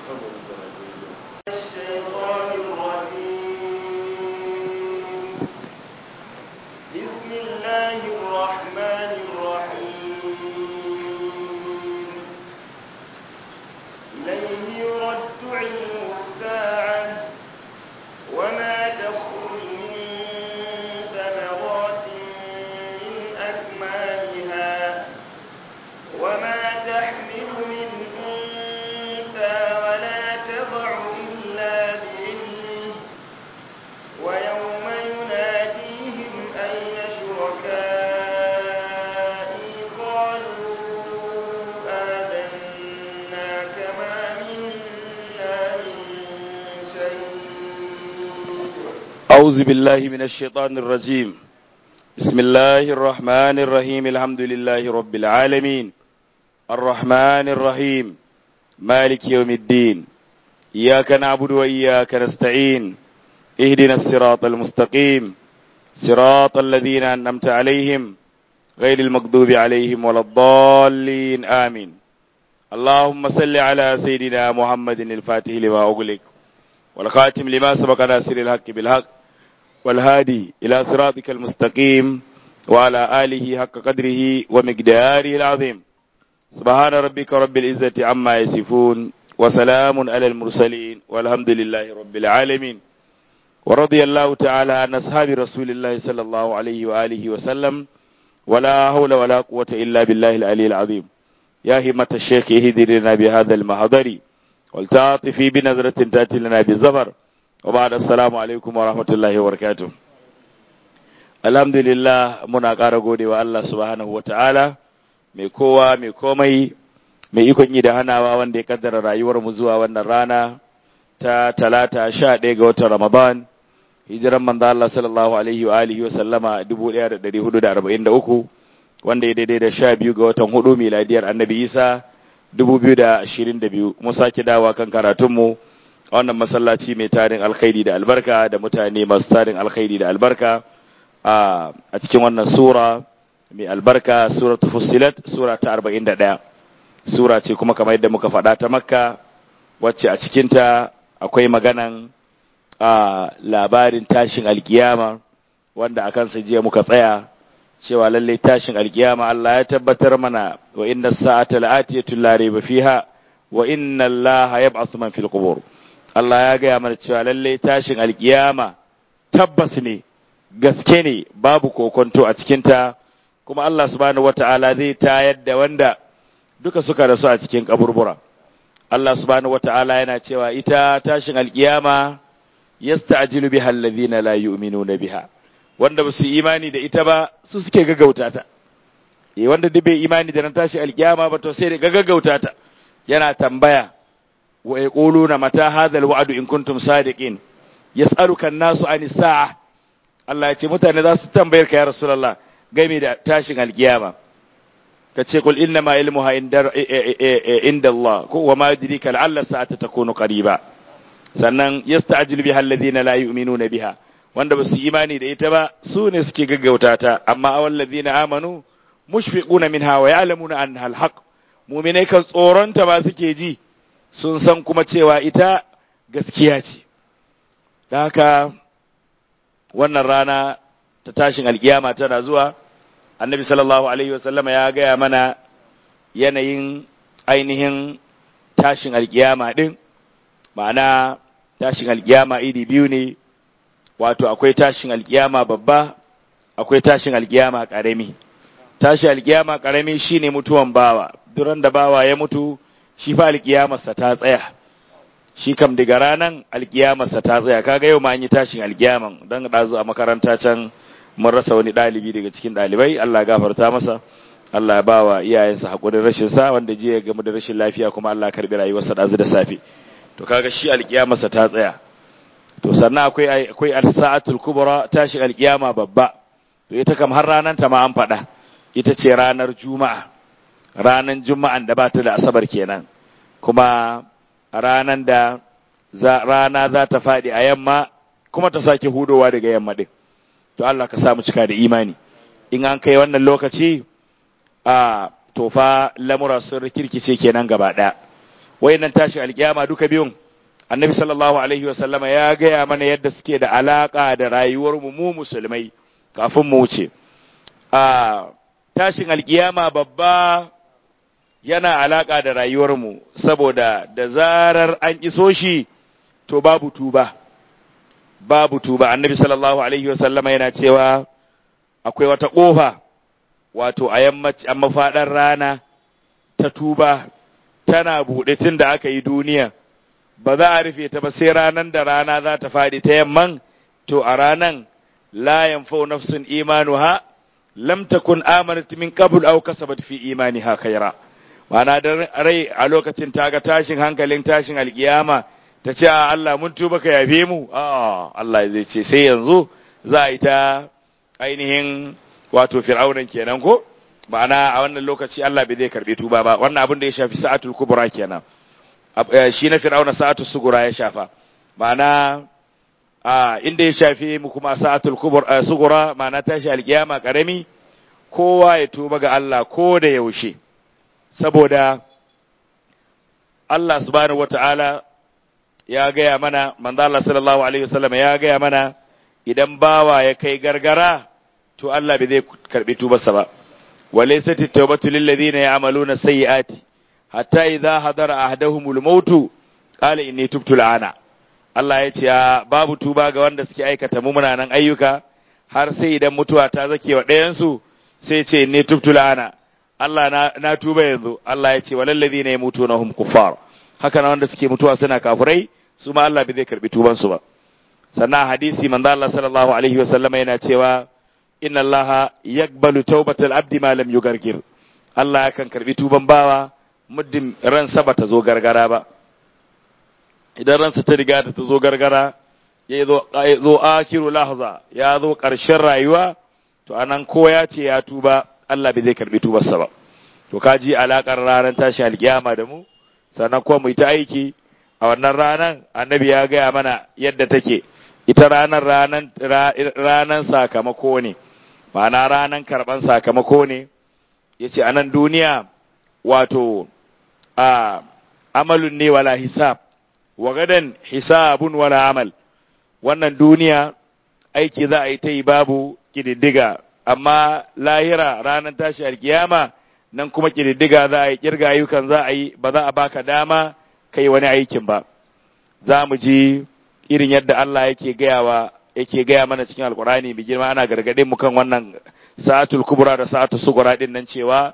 الشيطان الرجيم بسم الله الرحمن الرحيم إليه يرد علم الساعة وما تخرج من ثمرات من أكمامها وما تحمل من أنثى ولا تضع إلا بإذنه ويوم يناديهم أين شركائي قالوا آذنا كما منا من شيء أعوذ بالله من الشيطان الرجيم بسم الله الرحمن الرحيم الحمد لله رب العالمين الرحمن الرحيم مالك يوم الدين إياك نعبد وإياك نستعين اهدنا الصراط المستقيم صراط الذين أنعمت عليهم غير المغضوب عليهم ولا الضالين آمين اللهم صل على سيدنا محمد الفاتح لما أغلق والخاتم لما سبق ناصر الحق بالحق والهادي إلى صراطك المستقيم وعلى آله حق قدره ومقداره العظيم سبحان ربك رب العزة عما يصفون وسلام على المرسلين والحمد لله رب العالمين ورضي الله تعالى عن أصحاب رسول الله صلى الله عليه وآله وسلم ولا حول ولا قوة إلا بالله العلي العظيم يا همة الشيخ اهدر لنا بهذا المحضر والتعاطفي بنظرة تأتي لنا بالزفر وبعد السلام alaikum wa rahmatullahi wa barakatuh alhamdulillah muna ƙara gode wa Allah subhanahu wa ta'ala mai kowa mai komai mai ikon yi da hanawa wanda ya kaddara rayuwar mu zuwa wannan rana ta talata sha ɗaya ga watan ramadan hijiran manzo Allah sallallahu alaihi wa alihi wa sallama 1443 wanda ya daidai da sha biyu ga watan hudu miladiyar annabi isa 2022 mun sake dawa kan karatunmu a wannan masallaci mai tarin alkhairi da albarka da mutane masu tarin alkhairi da albarka a cikin wannan sura mai albarka suratul fussilat sura ta 41 sura ce kuma kamar yadda muka faɗa ta makka wacce a cikinta akwai maganan a labarin tashin alkiyama wanda a kansa jiya muka tsaya cewa lalle tashin alkiyama Allah ya tabbatar mana wa inna sa'ata la'atiyatu la rayba fiha wa inna Allah yab'athu man fil qubur Allah ya gaya mana cewa lalle tashin alkiyama tabbas ne gaske ne babu kokonto a cikinta kuma Allah subhanahu wata'ala zai tayar da wanda duka suka rasu a cikin kaburbura Allah subhanahu wata'ala yana cewa ita tashin alkiyama yasta'jilu biha alladhina la yu'minuna biha wanda ba su imani da ita ba su suke gaggauta ta eh wanda duk bai imani da nan tashi alkiyama ba to sai da gaggauta ta yana tambaya wa yaquluna mata hadha alwa'du in kuntum sadiqin yas'aluka an-nasu anis sa'a Allah ya ce mutane za su tambayar ka ya rasulullah game da tashin alkiyama ka ce kul inna ma ilmuha inda Allah ko wa ma yudrika la'alla sa'ata takunu qariba sannan yasta'jilu biha alladhina la yu'minuna biha wanda ba su imani da ita ba su ne suke gaggauta ta amma awal ladina amanu mushfiquna minha wa ya'lamuna annaha alhaq mu'minai kan tsoronta ba suke ji sun san kuma cewa ita gaskiya ce da haka wannan rana ta tashin alkiyama tana zuwa annabi sallallahu alaihi wasallama ya gaya mana yanayin ainihin tashin alkiyama din ma'ana tashin alkiyama iri biyu ne wato akwai tashin alkiyama babba akwai tashin alkiyama karami tashin alkiyama karami shine mutuwan bawa duran da bawa ya mutu shi fa alkiyamarsa ta tsaya shi kam daga ranan alkiyamarsa ta tsaya kaga yau ma an yi tashin alkiyaman dan dazu a makaranta can mun rasa wani dalibi daga cikin dalibai Allah ya gafarta masa Allah ya bawa iyayensa hakurin rashin sa wanda jiya ya gamu da rashin lafiya kuma Allah ya karbi rayuwarsa dazu da safe to kaga shi alkiyamarsa ta tsaya to sannan akwai akwai al-sa'atul kubra tashin alkiyama babba to ita kam har ranan ta ma an faɗa ita ce ranar juma'a ranan juma'an da ba ta da asabar kenan kuma ranan da za, rana za ta faɗi a yamma kuma ta sake hudowa daga yamma din to Allah ka samu cika da imani in an kai wannan lokaci a tofa lamura sun rikirkice kenan gaba ɗaya wayannan tashin alkiyama duka biyun annabi sallallahu alaihi wasallama ya gaya mana yadda suke da alaka da rayuwar mu mu musulmai kafin mu wuce a tashin alkiyama babba yana alaka da rayuwar mu saboda da zarar an iso shi to babu tuba babu tuba annabi sallallahu alaihi wasallama yana cewa akwai wata kofa wato a yammaci a mafaɗar rana ta tuba tana buɗe tun da aka yi duniya ba za a rufe ta ba sai ranan da rana za ta faɗi ta yamman to a ranan la yanfau nafsun imanuha lam takun amanat min qabl aw kasabat fi imaniha khayra ma'ana da rai a lokacin ta ga tashin hankalin tashin alkiyama ta ce a Allah mun tuba ka yafe mu a Allah zai ce sai yanzu za a yi ta ainihin wato fir'aunan kenan ko ma'ana a wannan lokaci Allah bai zai karbe tuba ba wannan abin da ya shafi sa'atul kubra kenan shi na fir'auna sa'atul sugura ya shafa ma'ana a inda ya shafi mu kuma sa'atul kubra sugura ma'ana tashi alkiyama karami kowa ya tuba ga Allah ko da yaushe saboda Allah subhanahu wata'ala ya gaya mana manzo Allah sallallahu alaihi wasallam ya gaya mana idan bawa ya kai gargara to Allah bai zai karbi tubarsa ba walaysat at-tawbatu lil ladina ya'maluna sayyi'ati hatta idza hadara ahaduhumul maut qala inni tubtu al'ana Allah ya ce babu tuba ga wanda suke aikata mumunanan ayyuka har sai idan mutuwa ta zake wa ɗayan su sai ce inni tubtu al'ana Allah na, na tuba yanzu Allah ya ce walal ladina yamutuna hum kuffar haka na wanda suke mutuwa suna kafirai su ma Allah bai zai karbi tuban su ba sannan hadisi manzo Allah sallallahu alaihi wasallam yana cewa inna Allah yaqbalu tawbatal abdi ma lam yugargir Allah yakan karbi tuban bawa muddin ransa bata zo gargara ba idan ransa ta riga ta zo gargara ya zo zo akiru lahza ya zo karshen rayuwa to anan ko ya ce ya tuba Allah bai zai karbi tubarsa ba to kaji alakar ranar tashi alkiyama da mu sannan kuma mu yi ta aiki a wannan ranar annabi ya gaya mana yadda take ita ranar ranan ranan sakamako ne ma'ana ranan karban sakamako ne yace a nan duniya wato a amalun ne wala hisab wa gadan hisabun wala amal wannan duniya aiki za a yi ta yi babu kididdiga amma lahira ranar tashi alkiyama nan kuma kididdiga za a yi kirga ayyukan za a yi ba za a baka dama kai wani aikin ba za mu ji irin yadda Allah yake gayawa yake gaya mana cikin alkurani bi girma ana gargaɗe mu kan wannan sa'atul kubra da sa'atul sugura din nan cewa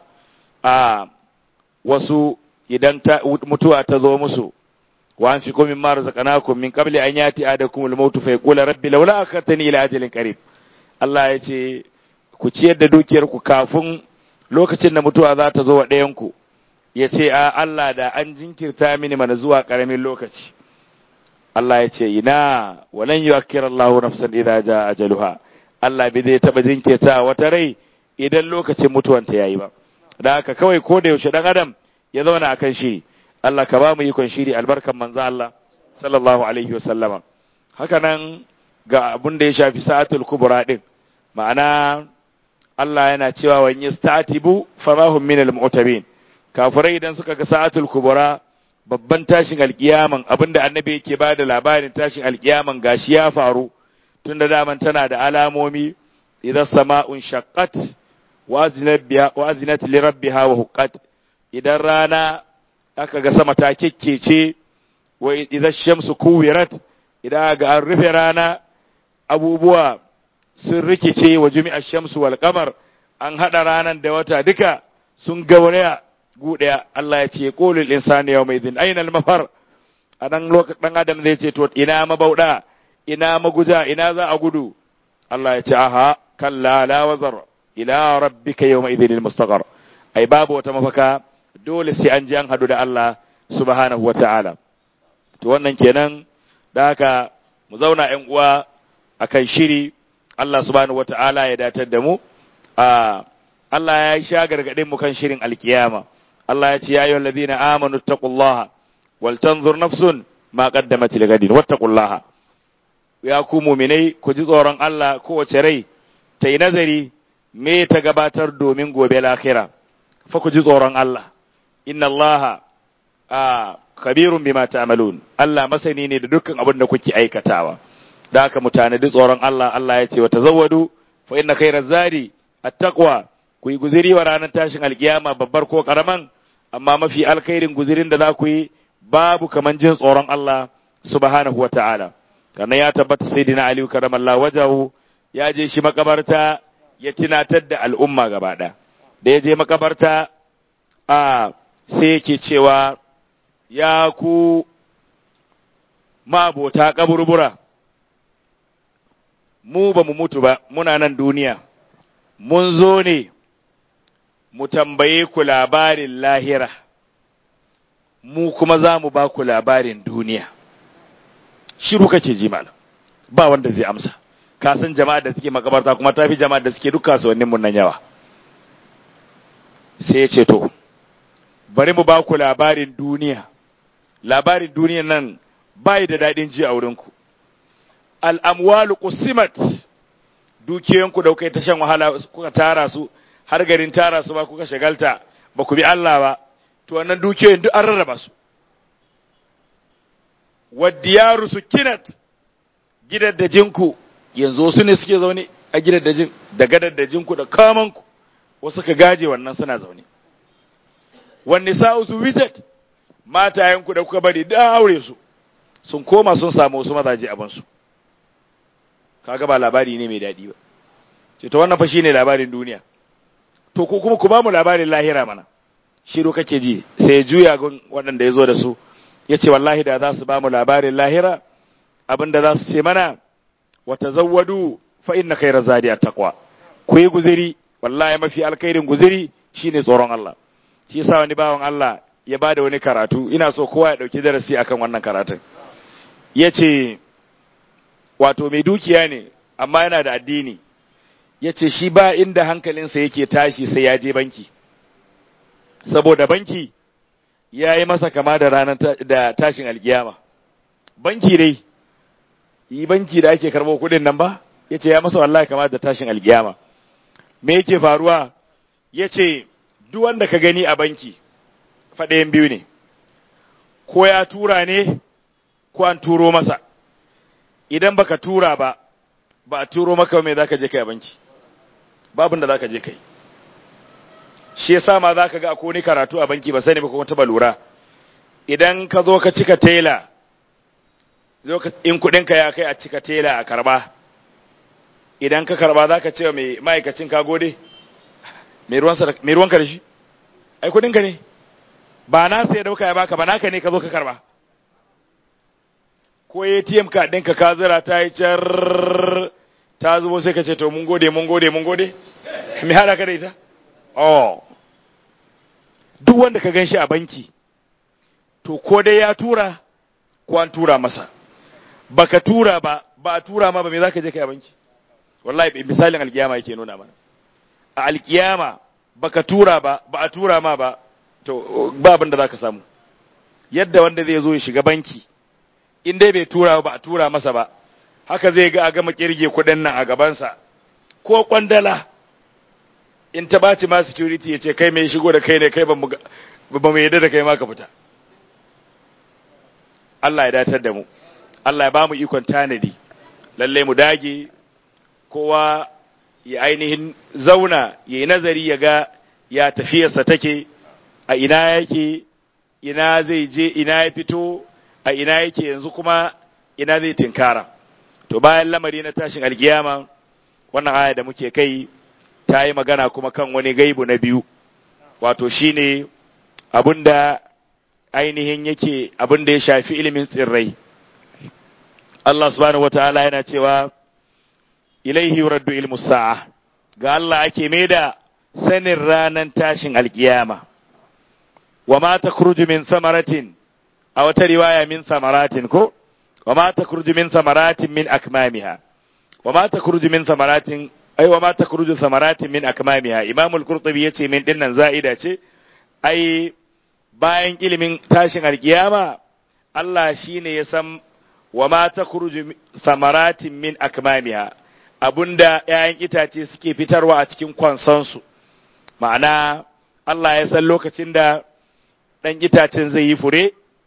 a wasu idan ta mutuwa ta zo musu wa an fi min ma razaqnakum min qabli an yati adakum al-maut fa yaqula rabbi laula akhartani ila ajalin qarib Allah ya ce ku ciyar da dukiyar ku kafin lokacin da mutuwa za ta zo wa ɗayan ku ya ce a Allah da an jinkirta mini mana zuwa ƙaramin lokaci Allah ya ce ina walan yuakkir Allahu nafsan idza jaa ajaluha Allah bai zai taba jinkirta wata rai idan lokacin mutuwanta yayi ba da haka kawai ko da yaushe dan adam ya zauna akan shiri Allah ka ba mu ikon shiri albarkan manzo Allah sallallahu alaihi wasallama haka nan ga abun da ya shafi sa'atul kubra din ma'ana Allah yana cewa wa yastatibu famahum minal mu'tabin kafirai idan suka ga sa'atul kubra babban tashin alkiyaman abinda annabi yake ba da labarin tashin alkiyaman gashi ya faru tun da daman tana da alamomi idan sama'un shaqqat wa azinat li rabbiha wa huqqat idan rana aka ga sama ta kekkece wa idan shamsu kuwirat idan ga an rufe rana abubuwa sun rikice wa jumi'a shamsu wal qamar an hada ranan da wata duka sun gauraya guɗaya Allah ya ce qulul insani yawma idhin aina al-mafar a dan lokacin dan adam zai ce to ina mabauda ina maguja ina za a gudu Allah ya ce aha kalla la wazar ila rabbika yawma idhin al-mustaqar ai babu wata mafaka dole sai an ji an hadu da Allah subhanahu wata'ala to wannan kenan da haka mu zauna ƴan uwa akan shiri Allah subhanahu wata'ala ya datar da mu a Allah ya sha gargaɗin mu kan shirin alkiyama Allah ya ce ya ayyuhal ladina amanu taqullaha wal tanzur nafsun ma qaddamat ligadin wattaqullaha ya ku mu'minai ku ji tsoron Allah kowace rai ta yi nazari me ta gabatar domin gobe lahira fa ku ji tsoron Allah inna Allah a khabirun bima ta'malun Allah masani ne da dukkan abin da kuke aikatawa da haka mutane duk tsoron Allah Allah ya ce wa tazawwadu fa inna khayra zadi at-taqwa ku yi guziri wa ranar tashin alkiyama babbar ko karaman amma mafi alkhairin guzirin da za ku yi babu kaman jin tsoron Allah subhanahu wa ta'ala kana ya tabbata sayyidina Ali karamallahu wajahu ya je shi makabarta ya tunatar da al'umma gaba da ya je makabarta a sai yake cewa ya ku mabota kaburbura mu ba mu mutu ba muna nan duniya mun zo ne mu tambaye ku labarin lahira mu kuma za mu ba ku labarin duniya shiru kake ji malam ba wanda zai amsa ka san jama'a da suke makabarta kuma tafi jama'a da suke duk kasuwannin mun nan yawa sai ya ce to bari mu ba ku labarin duniya labarin duniyan nan bai da daɗin ji a wurinku al'amwalu qusimat dukiyanku da kuka ta shan wahala kuka tara su har garin tara su ba kuka shagalta ba ku bi Allah ba to wannan dukiyoyin duk an rarraba su wadiyaru sukinat gidaddajinku yanzu su ne suke zaune a gidaddajin da gadaddajinku da kamanku wasu ka gaje wannan suna zaune wanne sa'u su witat matayenku da kuka bari da aure su sun koma sun samu wasu mazaje abansu kaga ba labari ne mai daɗi ba ce to wannan fa shine labarin duniya to ko kuma ku ba mu labarin lahira mana shiru kake ji sai ya juya gun waɗanda ya zo da su ya ce wallahi da za su ba mu labarin lahira abin da za su ce mana wa tazawwadu fa inna khayra zadi at-taqwa ku yi guziri wallahi mafi alkhairin guziri shine tsoron Allah shi yasa wani bawan Allah ya bada wani karatu ina so kowa ya dauki darasi akan wannan karatun yace wato mai dukiya ne amma yana da addini yace shi ba inda hankalinsa yake tashi sai ya je banki saboda banki ya yi masa kama da ranar da tashin alkiyama banki dai yi banki da ake karɓo kuɗin nan ba ya ce ya masa wallahi kama da tashin alkiyama me yake faruwa ya ce duk wanda ka gani a banki faɗayan biyu ne ko ya tura ne ko an turo masa idan baka tura ba ba a turo maka me zaka je kai a banki babin da zaka je kai shi yasa ma zaka ga akwai ni karatu a banki ba sani ba kuma taba lura idan ka zo ka cika tela in kudin ka ya kai a cika tela a karba idan ka karba zaka ce mai ma'aikacin ka gode mai ruwanka da shi ai kudin ka ne ba na sai dauka ya baka ba naka ne ka zo ka karba ko ATM ka ɗinka ka zira ta yi car ta zubo sai ka ce to mun gode mun gode mun gode me hada ka da ita oh duk wanda ka gan shi a banki to ko dai ya tura ko an tura masa baka tura ba ba a tura ma ba me zaka je kai a banki wallahi misalin alkiyama yake nuna mana a alkiyama baka tura ba ba a tura ma ba to ba abin da zaka samu yadda wanda zai zo ya shiga banki in dai bai tura ba a tura masa ba haka zai ga a gama kirge kuɗin nan a gabansa ko kwandala in ta ɓaci ma security ya ce kai mai shigo da kai ne kai ba mu yadda da kai ma ka fita Allah ya datar da mu Allah ya ba mu ikon tanadi lalle mu dage kowa ya ainihin zauna ya yi nazari ya ga ya tafiyarsa take a ina yake ina zai je ina ya fito a ina yake yanzu kuma ina zai tinkara to bayan lamari na tashin alkiyama wannan aya da muke kai ta yi magana kuma kan wani gaibu na biyu wato shine abinda ainihin yake abinda ya shafi ilimin tsirrai Allah subhanahu wataala yana cewa ilaihi yuraddu ilmu sa'a ga Allah ake maida sanin ranan tashin alkiyama wa ma takhruju min samaratin a wata riwaya min samaratin ko wa ma takhruju min samaratin min akmamiha wa ma takhruju min samaratin ai wa ma takhruju samaratin min akmamiha imam al-qurtubi yace min dinnan za'ida ce ai bayan ilimin tashin alkiyama Allah shine ya san wa ma takhruju samaratin min akmamiha abunda ƴaƴan itace suke fitarwa a cikin kwansansu ma'ana Allah ya san lokacin da ɗan itacen zai yi fure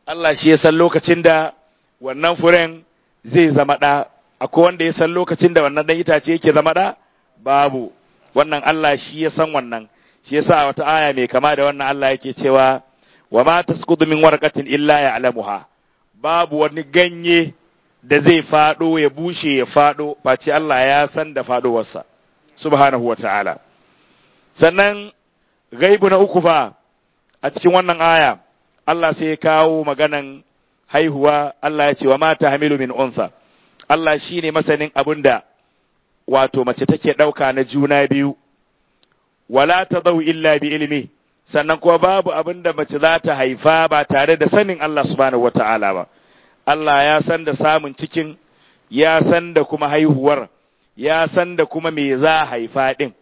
Allah shi ya san lokacin da wannan furen zai zama ɗa akwai wanda ya san lokacin da wannan ɗan itace yake zama ɗa babu wannan Allah shi ya san wannan shi yasa wata aya mai kama da wannan Allah yake cewa wa ma tasqutu min warqatin illa ya'lamuha babu wani ganye da zai fado ya bushe ya fado face Allah ya san da fadowarsa subhanahu wata'ala sannan gaibu na uku fa a cikin wannan aya Allah sai ya kawo maganan haihuwa Allah ya ce wa mata hamilu min unsa Allah shine masanin abinda wato mace take ɗauka na juna biyu wala ta zau illa bi ilimi sannan kuma babu abin da mace za ta haifa ba tare da sanin Allah subhanahu wata'ala ba Allah ya san da samun cikin ya san da kuma haihuwar ya san da kuma me za a haifa din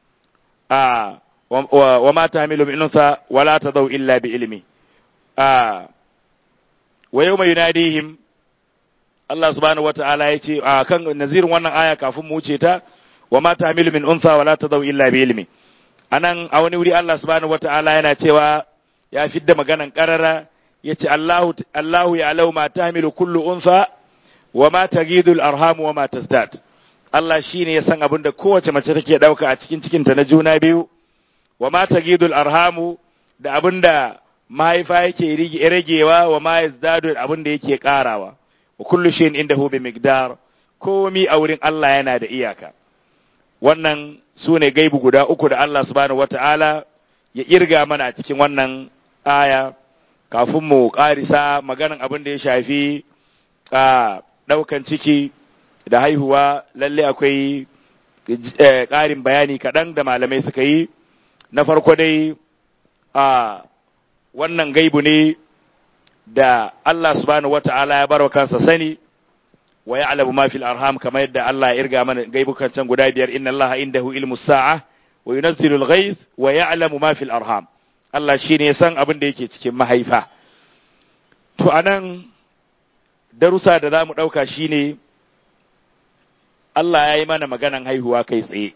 a wa ma tahmilu min unsa wala ta zau illa bi ilimi a wa yawma yunadihim Allah subhanahu wata'ala ya ce a kan nazirin wannan aya kafin mu wuce ta wa ma tahmilu min unsa wala ta zau illa bi ilimi anan a wani wuri Allah subhanahu wata'ala yana cewa ya fidda maganan karara yace Allahu Allahu ya alau ma tahmilu kullu unsa wa ma tagidu al-arham wa ma tazdad Allah shine ya san abin da kowace mace take dauka a cikin cikin ta na juna biyu wa ma tagidu al-arham da abin da mahaifa yake ragewa wa ma yazdadu abin da yake karawa wa kullu shay'in indahu bi miqdar komi a wurin Allah yana da iyaka wannan su ne gaibu guda uku da Allah subhanahu wata'ala ya irga mana a cikin wannan aya kafin mu ƙarisa maganan abin da ya shafi a ɗaukan ciki da haihuwa lalle akwai ƙarin bayani kaɗan da malamai suka yi na farko dai a wannan gaibu ne da Allah subhanahu wata'ala ya barwa kansa sani wa ya'lamu ma fil arham kamar yadda Allah ya irga mana gaibukan can guda biyar inna Allah indahu ilmu sa'a wa yunazzilu al-ghayth wa ya'lamu ma fil arham Allah shine ya san abin da yake cikin mahaifa to anan darussa da zamu dauka shine Allah ya yi mana maganan haihuwa kai tsaye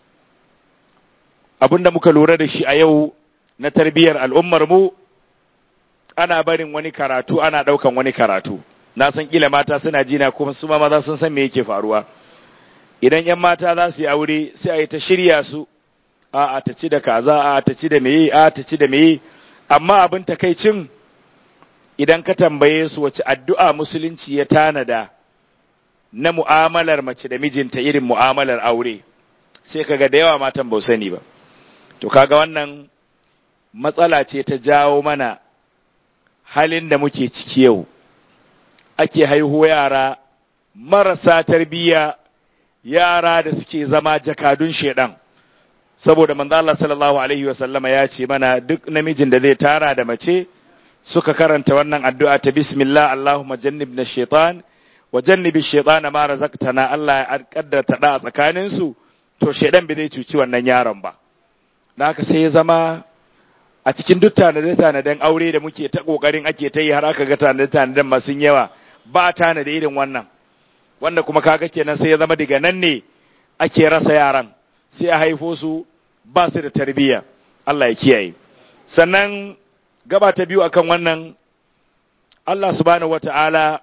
abinda muka lura da shi a yau na tarbiyyar al'ummar mu ana barin wani karatu ana daukan wani karatu na san kila mata suna jina kuma su ma maza sun san me yake faruwa idan yan mata za su yi aure sai a yi ta shirya su a a ta ci da kaza a ta ci da meye a ta ci da meye amma abin takaicin idan ka tambaye su wace addu'a musulunci ya tanada na mu'amalar mace da mijinta irin mu'amalar aure sai kaga da yawa matan ba sani ba to kaga wannan matsala ce ta jawo mana halin da muke ciki yau ake haihu yara marasa tarbiyya yara da suke zama jakadun shedan saboda manzo Allah sallallahu alaihi wasallama ya ce mana duk namijin da zai tara da mace suka karanta wannan addu'a ta bismillah Allahumma jannibna shaitan wa jannibi shaytana ma razaqtana Allah ya kaddarta da a tsakanin su to shedan bai zai cuci wannan yaron ba dan haka sai ya zama a cikin duk tanade-tanaden aure da muke ta kokarin ake ta yi har aka ga tanade-tanaden masu yawa ba tana da irin wannan wanda kuma kaga kenan sai ya zama daga nan ne ake rasa yaran sai a haifo su ba su da tarbiyya Allah ya kiyaye sannan gaba ta biyu akan wannan Allah subhanahu wata'ala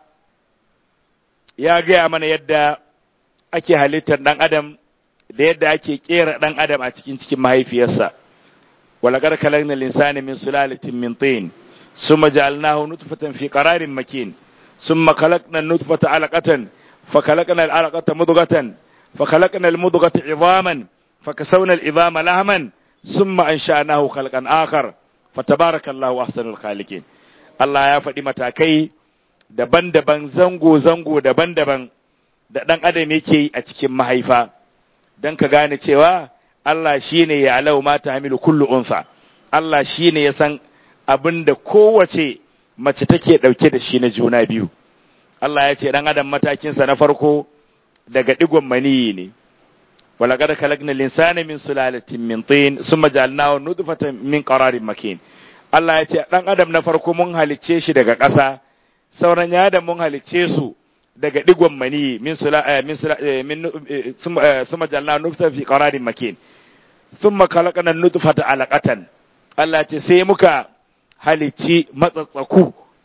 ya gaya mana yadda ake halittar dan adam da yadda ake kera dan adam a cikin cikin mahaifiyarsa ولقد خلقنا الإنسان من سلالة من طين ثم جعلناه نطفة في قرار مكين ثم خلقنا النطفة علقة فخلقنا العلقة مضغة فخلقنا المضغة عظاما فكسونا العظام لهما ثم أنشأناه خلقا آخر فتبارك الله أحسن الخالقين Allah ya faɗi matakai daban-daban zango-zango daban-daban da ɗan adam yake yi a cikin mahaifa don ka gane cewa Allah shi ne ya alau mata hamilu kullu unsa Allah shi ne ya san abin da kowace mace take ɗauke da shi na juna biyu Allah ya ce ɗan adam matakinsa na farko daga ɗigon maniyi ne ولقد خلقنا الإنسان من سلالة من طين ثم جعلناه نطفة من قرار مكين Allah ya ce ɗan adam na farko mun halicce shi daga ƙasa sauran ya adam mun halicce su daga ɗigon mani min sula min sula min summa jalna nutfa fi qararin makin thumma khalaqna nutfata alaqatan Allah ya ce sai muka halicci matsatsaku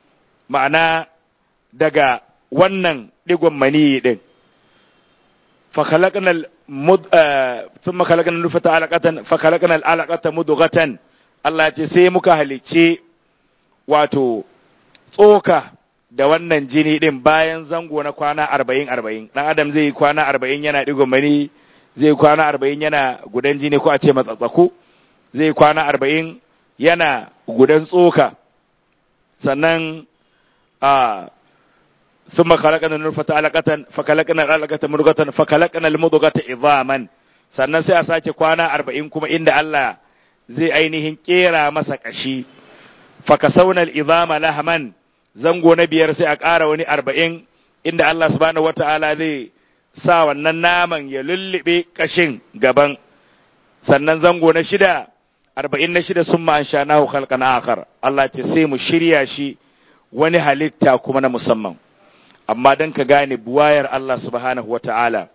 ma'ana daga wannan digon mani din fa khalaqnal mud thumma khalaqnal nufata alaqatan fa khalaqnal alaqata mudghatan Allah ya ce sai muka halicce wato tsoka da wannan jini din bayan zango na kwana arba'in arba'in ɗan adam zai yi kwana arba'in yana digon mani zai kwana arba'in yana gudan jini ko a ce matsatsaku zai kwana arba'in yana gudan tsoka sannan a ثم خلقنا النطفة علقة فخلقنا العلقة مضغة فخلقنا المضغة عظاما sannan sai a sake kwana arba'in kuma inda Allah zai ainihin kera masa kashi fakasaunar izama lahaman zango na biyar sai a ƙara wani arba'in inda Allah subhanahu wata'ala zai sa wannan naman ya lullube kashin gaban sannan zango na shida arba'in na shida sun ma'an sha nahu halkan akar Allah ce sai mu shirya shi wani halitta kuma na musamman amma don ka gane buwayar Allah subhanahu wa ta'ala,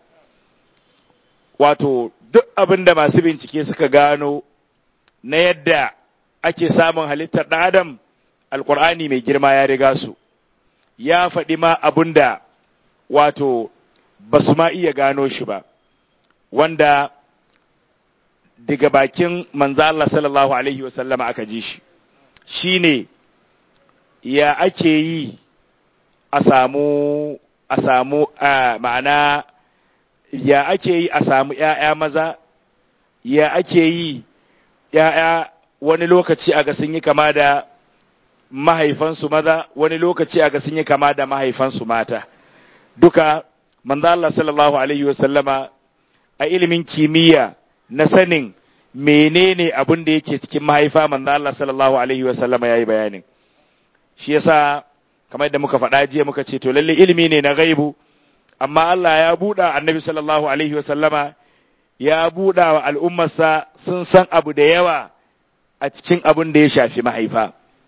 wato duk abin da masu bincike suka gano na yadda ake samun halittar ɗan Adam, Alƙur'ani mai girma ya riga su, ya faɗi ma abin da wato ba su ma iya gano shi ba, wanda daga bakin manzo Allah sallallahu Alaihi wasallama aka ji shi, shi ne ya ake yi a samu a samu ma'ana ya ake yi a samu ‘ya'ya maza, ya ake yi ‘ya'ya wani lokaci a ga sun yi kama da mahaifansu maza, wani lokaci a ga sun yi kama da mahaifansu mata. Duka, manzo Allah sallallahu Alaihi wasallama a ilimin kimiyya na sanin menene abin da yake cikin mahaifa manzo Allah sallallahu Alaihi wasallama ya yi bayanin. Shi yasa kamar yadda muka faɗa jiya muka ce to lalle ilimi ne na gaibu amma Allah ya buɗa annabi sallallahu alaihi wasallama ya buɗa wa al'ummarsa sun san abu da yawa a cikin abin da ya shafi mahaifa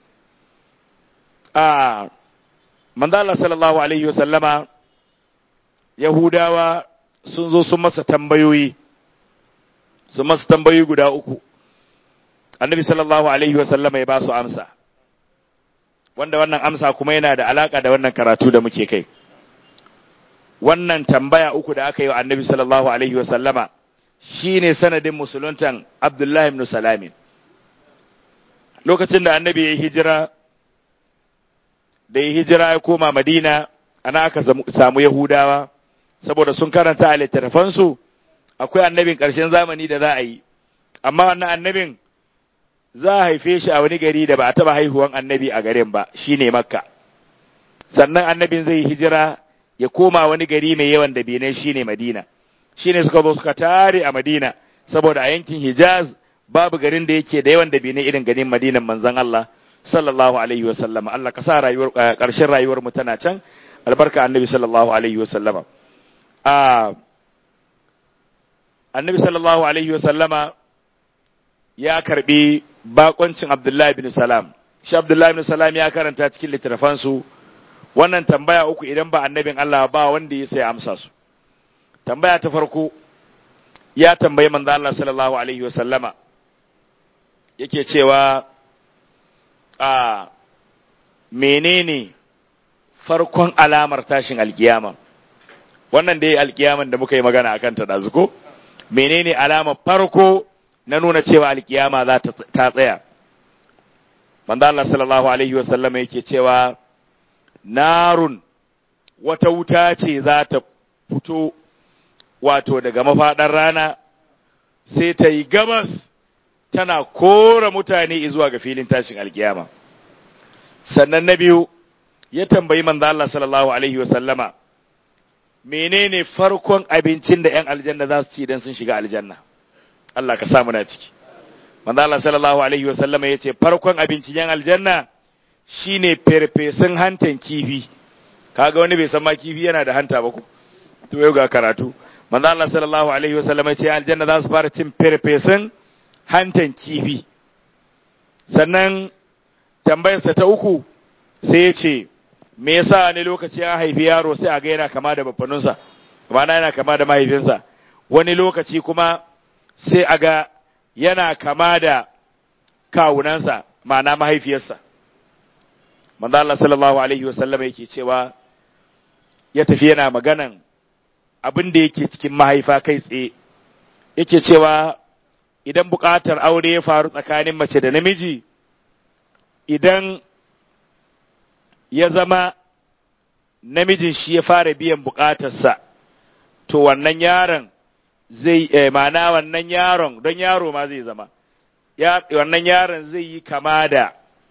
a manzo Allah sallallahu alaihi wasallama yahudawa sun zo sun masa tambayoyi sun masa tambayoyi guda uku annabi sallallahu alaihi wasallama ya ba su amsa wanda wannan amsa kuma yana da alaka da wannan karatu da muke kai wannan tambaya uku da aka yi wa annabi sallallahu alaihi wasallama shine sanadin musuluntan abdullahi ibn salamin lokacin da annabi ya yi hijira da ya hijira ya koma madina ana aka samu yahudawa saboda sun karanta a littattafansu akwai annabin ƙarshen zamani da za a yi amma wannan annabin za a haife shi a wani gari da ba a taba haihuwan annabi a garin ba shine makka sannan annabin zai hijira ya koma wani gari mai yawan da bene shine madina shine suka zo suka tare a madina saboda a yankin hijaz babu garin da yake da yawan da bene irin garin madinan manzon Allah sallallahu alaihi wasallama Allah ka sa rayuwar karshen rayuwar mu tana can albarka annabi sallallahu alaihi wasallama a annabi sallallahu alaihi wasallama ya karbi bakoncin Abdullahi bin Salam. Shi Abdullahi bin Salam ya karanta cikin littattafansu wannan tambaya uku idan ba annabin Allah ba wanda ya sai amsa su. Tambaya ta farko ya tambayi manzo Allah sallallahu alaihi wa sallama yake cewa a menene farkon alamar tashin alkiyama wannan dai alkiyaman da muka yi magana akan ta dazu ko menene alamar farko na nuna cewa alkiyama za ta tsaya. Manzo Allah sallallahu alaihi wasallam yake cewa narun wata wuta ce za ta fito wato daga mafaɗar rana sai ta yi gabas tana kora mutane zuwa ga filin tashin alkiyama. Sannan na biyu ya tambayi manzo Allah sallallahu alaihi wasallama menene farkon abincin da 'yan aljanna za su ci idan sun shiga aljanna. Allah ka samu na ciki. Manzo Allah sallallahu alaihi wasallam ya ce farkon abincin yan aljanna shine ferfesun hantan kifi. Kaga wani bai san ma kifi yana da hanta ba ko? To yau ga karatu. Manzo Allah sallallahu alaihi wasallam ya ce aljanna za su fara cin ferfesun hantan kifi. Sannan tambayarsa ta uku sai ya ce me yasa ne lokaci ya haifi yaro sai a ga yana kama da babbanunsa ma'ana yana kama da mahaifinsa wani lokaci kuma sai a ga yana kama da kawunansa ma'ana mahaifiyarsa manzo Allah sallallahu alaihi wasallam yake cewa ya tafi yana maganan abin da yake cikin mahaifa kai tsaye yake cewa idan buƙatar aure ya faru tsakanin mace da namiji idan ya zama namijin shi ya fara biyan buƙatarsa to wannan yaron zai eh, ma'ana wannan yaron don yaro ma zai zama ya, wannan yaron zai yi kama da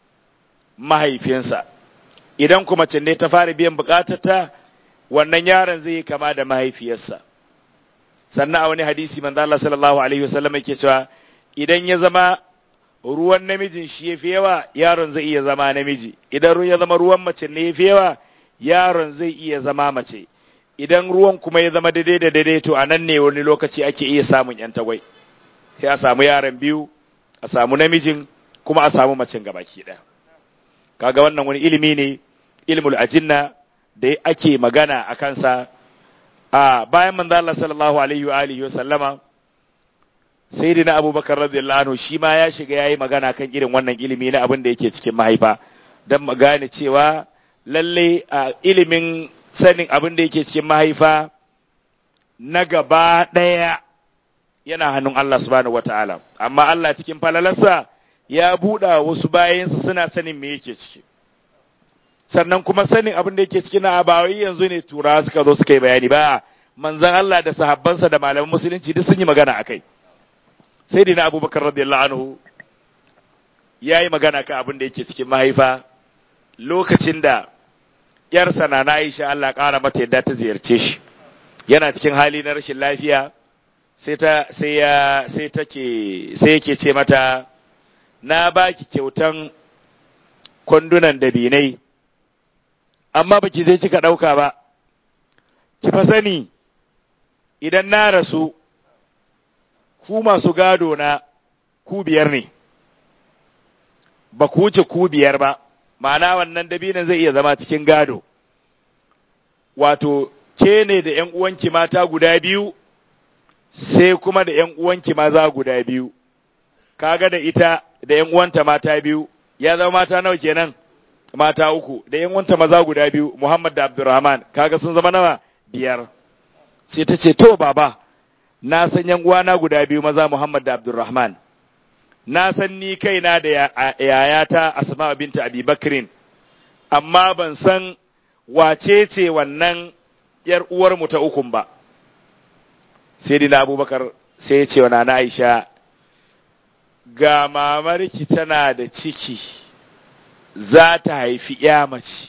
mahaifinsa idan kuma mace ne ta fara biyan buƙatarta wannan yaron zai yi kama da mahaifiyarsa sannan a wani hadisi manzo Allah sallallahu alaihi wasallam yake cewa idan ya zama ruwan namijin shi yafi yawa yaron zai iya zama namiji idan ruwan ya zama ruwan mace ne yafi yawa yaron zai iya zama mace idan ruwan kuma ya zama daidai da daidai to anan ne wani lokaci ake iya samun yan tagwai sai a samu yaron biyu a samu namijin kuma a samu macen gabaki ɗaya kaga wannan wani ilimi ne ilmul ajinna da ake magana a kansa a bayan manzo Allah sallallahu alaihi wa alihi wa sallama sayyidina Abubakar radiyallahu anhu shi ma ya shiga yayi magana kan irin wannan ilimi na abin da yake cikin mahaifa dan magane cewa lalle a ilimin sanin abin da yake cikin mahaifa na gaba daya yana hannun Allah subhanahu wataala amma Allah cikin falalarsa ya buɗa wasu bayansa suna sanin me yake ciki sannan kuma sanin abin da yake cikin na abawai yanzu ne tura suka zo suka yi bayani ba manzan Allah da sahabbansa da malaman musulunci duk sun yi magana akai sai dina abubakar radiyallahu anhu ya yi magana kan abin da yake cikin mahaifa lokacin da yarsa na Aisha Allah ƙara mata yadda ta ziyarce shi yana cikin hali na rashin lafiya sai ta sai ya sai take sai yake ce mata na baki kyautan kwandunan dabinai amma baki zai kika ɗauka ba, ki fa sani idan na rasu, ku masu gado na ku biyar ne, ba ku wuce ku biyar ba, ma'ana wannan dabinan zai iya zama cikin gado, wato, ke ne da ’yan uwanki mata guda biyu, sai kuma da ’yan uwanki maza guda biyu, kaga da ita da ’yan uwanta mata biyu, ya zama mata nawa kenan? mata uku da yan wanta maza guda biyu Muhammad da Abdurrahman kaga sun zama nawa biyar sai ta ce to baba na san yan uwana guda biyu maza Muhammad da Abdurrahman na san ni kaina da yayata Asma binta Abi Bakrin amma ban san wace ce wannan yar uwar mu ta ukun ba sai dina Abubakar sai ya ce wa nana Aisha ga mamarki tana da ciki za ta haifi ya mace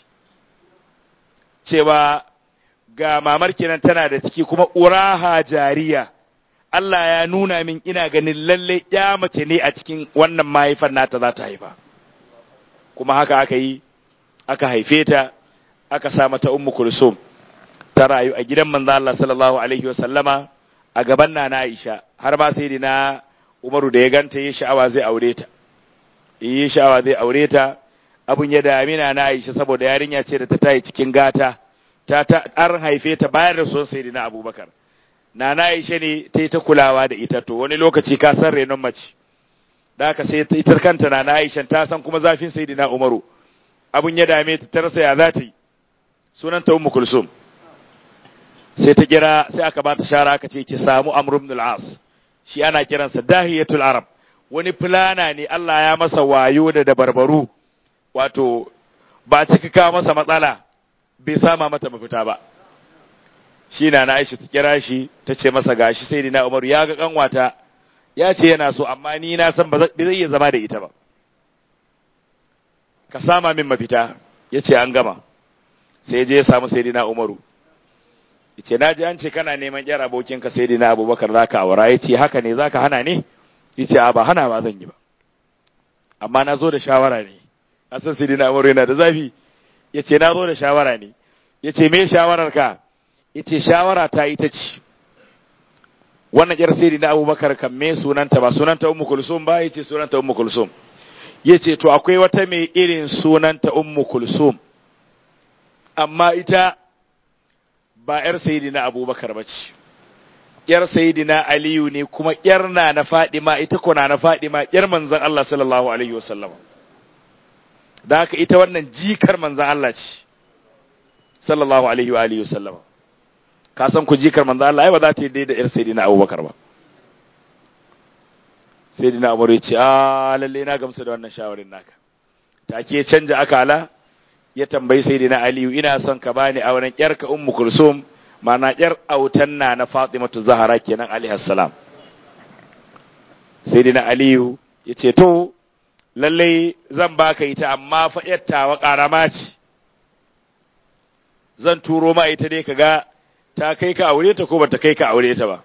cewa ga mamar kenan tana da ciki kuma uraha jariya Allah ya nuna min ina ganin lalle ya mace ne a cikin wannan mahaifar nata za ta haifa kuma haka aka yi aka haife ta aka sa mata ummu kulsum ta rayu a gidan manzo Allah sallallahu alaihi wasallama a gaban nana Aisha har ma sai na Umaru da ya ganta yi sha'awa zai aure ta yi sha'awa zai aure ta abun ya damina na Aisha saboda yarinya ce da ta tayi cikin gata ta ta an haife ta bayan rasuwar sayyidina Abubakar na na Aisha ne ta yi ta kulawa da ita to wani lokaci ka san renon mace da haka sai ita kanta na na Aisha ta san kuma zafin sayyidina Umaru abun ya dame ta ta rasa ya za ta yi sunan ta Ummu Kulsum sai ta kira sai aka ba ta shara aka ce ki samu Amr ibn al-As shi ana kiransa Dahiyatul Arab wani fulana ne Allah ya masa wayo da dabarbaru wato ba cika kawo masa matsala bai sama mata mafita ba shi na Aisha ta kira shi ta ce masa gashi sai dina Umaru ya ga kanwata ya ce yana so amma ni na san ba zai iya zama da ita ba ka sama min mafita ya ce an gama sai je ya samu sai dina Umaru ya ce na ji an ce kana neman yar abokinka sai dina Abubakar za ka aura ya ce haka ne za ka hana ne ya ce a ba hana ba zan yi ba amma na zo da shawara ne a san sai dina Umaru yana da zafi ya ce na zo da shawara ne ya ce me shawarar ka ya ce shawara ta ita ce wannan yar sai dina Abubakar kan me sunanta ba sunanta Ummu Kulsum ba ya ce sunanta Ummu Kulsum ya ce to akwai wata mai irin sunanta Ummu Kulsum amma ita ba ‘yar sayidina abubakar ba ce, ‘yar sayidina Aliyu ne kuma ‘yar na na Fadima ita kuna na Fadima ‘yar manzan Allah sallallahu Alaihi wasallam. da haka ita wannan jikar manzan Allah ce sallallahu alaihi wa alihi wasallama ka san ku jikar manzan Allah ai ba za ta yi daidai da yar sayyidina Abubakar ba sayyidina Umar ya ce a lalle na gamsu da wannan shawarin naka take canja akala ya tambayi sayyidina Aliyu ina son ka bani auren yarka ummu kulsum mana yar autan na na Fatimatu Zahra kenan alaihi salam sayyidina Aliyu ya ce to lalle zan baka ita amma fa yattawa karama ce zan turo ma ita dai kaga ta kai ka aure ta ko bata kai ka aure ta ba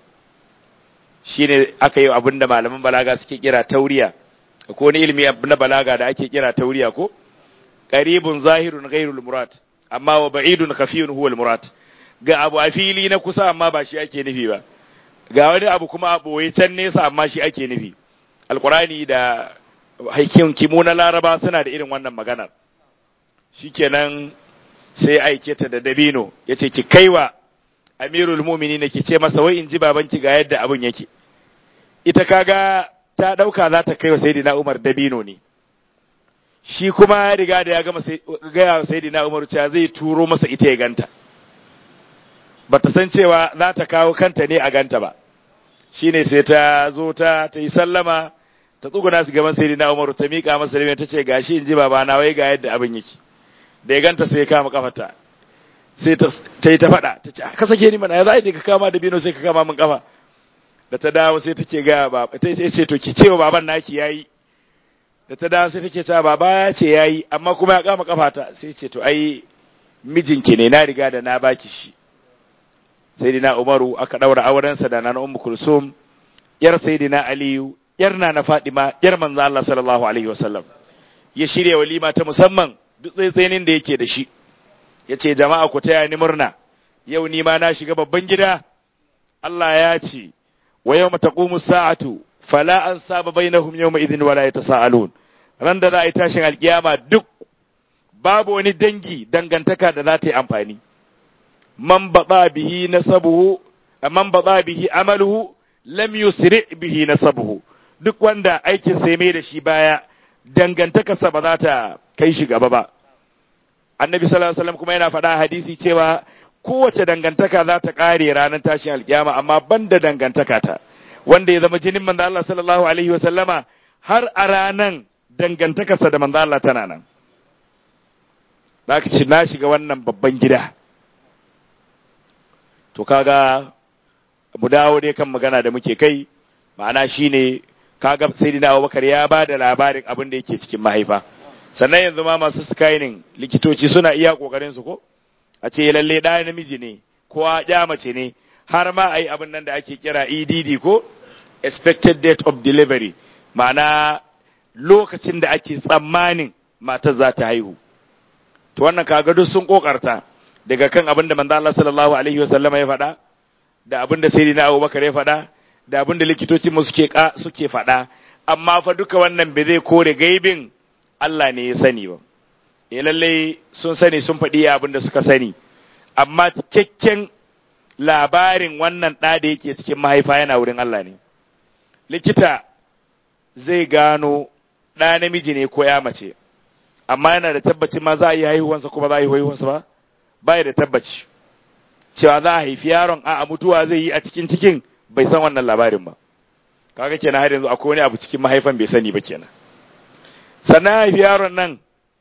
shine aka yi abin da malaman balaga suke kira tauriya ko wani ilimi na balaga da ake kira tauriya ko qaribun zahirun ghairul murad amma wa ba'idun khafiyun huwal murad ga abu a fili na kusa amma ba shi ake nufi ba ga wani abu kuma a boye can nesa amma shi ake nufi alqurani da haikin kimu na laraba suna da irin wannan maganar shikenan sai aike ta da dabino yace ki kaiwa amirul mu'minin ki ce masa wai in ji babanki ga yadda abun yake ita kaga ta dauka za ta kai wa sayyidina Umar dabino ne shi kuma ya riga da ya gama gaya wa sayyidina Umar cewa zai turo masa ita ya ganta bata san cewa za ta kawo kanta ne a ganta ba shine sai ta zo ta ta yi sallama ta tsuguna su gaban sayyidina Umar ta mika masa dabino ta ce gashi in ji babana wai ga yadda abin yake da ya ganta sai ya kama kafarta sai ta yi ta faɗa ta ce ka sake ni mana ya za a ka kama da bino sai ka kama min kafa da ta dawo sai take ga baba ta ce to ki cewa baban naki yayi da ta dawo sai take cewa baba ya ce yayi amma kuma ya kama kafata sai ce to ai mijinki ne na riga da na baki shi sai dina Umaru aka daura aurensa da nana Ummu Kulsum yar sayyidina Aliyu yar na Fadima yar manzo Allah sallallahu alaihi wasallam ya shirya walima ta musamman duk tsaitsainin da yake da shi ya ce jama'a ku taya ni murna yau ni ma na shiga babban gida Allah ya ce wa yau taqumu sa'atu fala an saba bainahum yawma idhin wala yatasaalun ran da za a yi tashin alkiyama duk babu wani dangi dangantaka da za ta yi amfani man bada bihi nasabuhu man bada bihi amaluhu lam yusri bihi nasabuhu duk wanda aikin sai mai da shi baya dangantakarsa ba za ta kai shi gaba ba annabi sallallahu alaihi wasallam kuma yana faɗa hadisi cewa kowace dangantaka za ta ƙare ranar tashin alkiyama amma banda dangantaka ta wanda ya zama jinin manzo Allah sallallahu alaihi wasallama har a ranan dangantakarsa da manzo Allah tana nan zaka ci na shiga wannan babban gida to kaga mu dawo dai kan magana da muke kai ma'ana shine kaga sayyidina Abubakar ya ba da labarin abin da yake cikin mahaifa sannan yanzu ma masu skyning likitoci suna iya kokarin su ko a ce lalle da namiji ne ko ya mace ne har ma ai abin nan da ake kira EDD ko expected date of delivery ma'ana lokacin da ake tsammanin matar za ta haihu to wannan kaga duk sun kokarta daga kan abin da manzo Allah sallallahu alaihi wasallama ya faɗa da abin da sayyidina Abubakar ya faɗa da abin da likitocin mu suke suke faɗa amma fa duka wannan bai zai kore gaibin Allah ne ya sani ba eh lalle sun sani sun faɗi abin da suka sani amma cikakken labarin wannan ɗa da yake cikin mahaifa yana wurin Allah ne likita zai gano ɗa namiji ne ko ya mace amma yana da tabbacin ma za a yi haihuwansa kuma za a yi haihuwansa ba ba da tabbaci cewa za a haifi yaron a mutuwa zai yi a cikin cikin bai san wannan labarin ba kaga kenan har yanzu akwai wani abu cikin mahaifan bai sani ba kenan sannan haifi yaron nan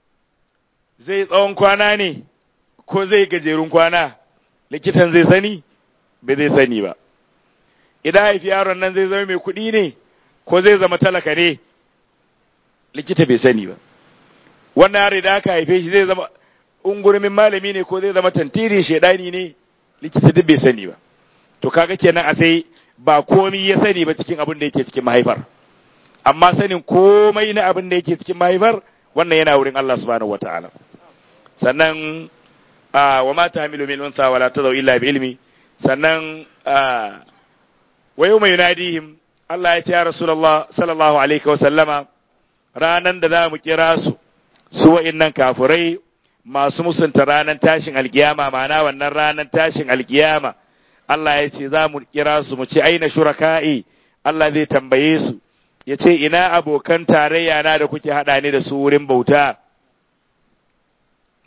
zai tsawon kwana ne ko zai gajerun kwana likitan zai sani bai zai sani ba idan haifi yaron nan zai zama mai kuɗi ne ko zai zama talaka ne likita bai sani ba wannan yaro da aka haife shi zai zama ungurumin malami ne ko zai zama tantiri shedani ne likita duk bai sani ba to kaga kenan a sai ba komai ya sani ba cikin abin da yake cikin mahaifar amma sanin komai na abin da yake cikin mahaifar wannan yana wurin Allah subhanahu wataala sannan wa ma tahmilu min unsa wala tadau illa bi ilmi sannan wa yawma yunadihim Allah ya ce ya Rasulullah sallallahu alaihi wa sallama ranan da za mu kira su su wa'innan kafurai masu musunta ranar tashin alkiyama ma'ana wannan ranar tashin alkiyama Allah ya ce za mu kira su mu ce aina shuraka'i Allah zai tambaye su ya ce ina abokan tarayya na da kuke haɗa ni da su wurin bauta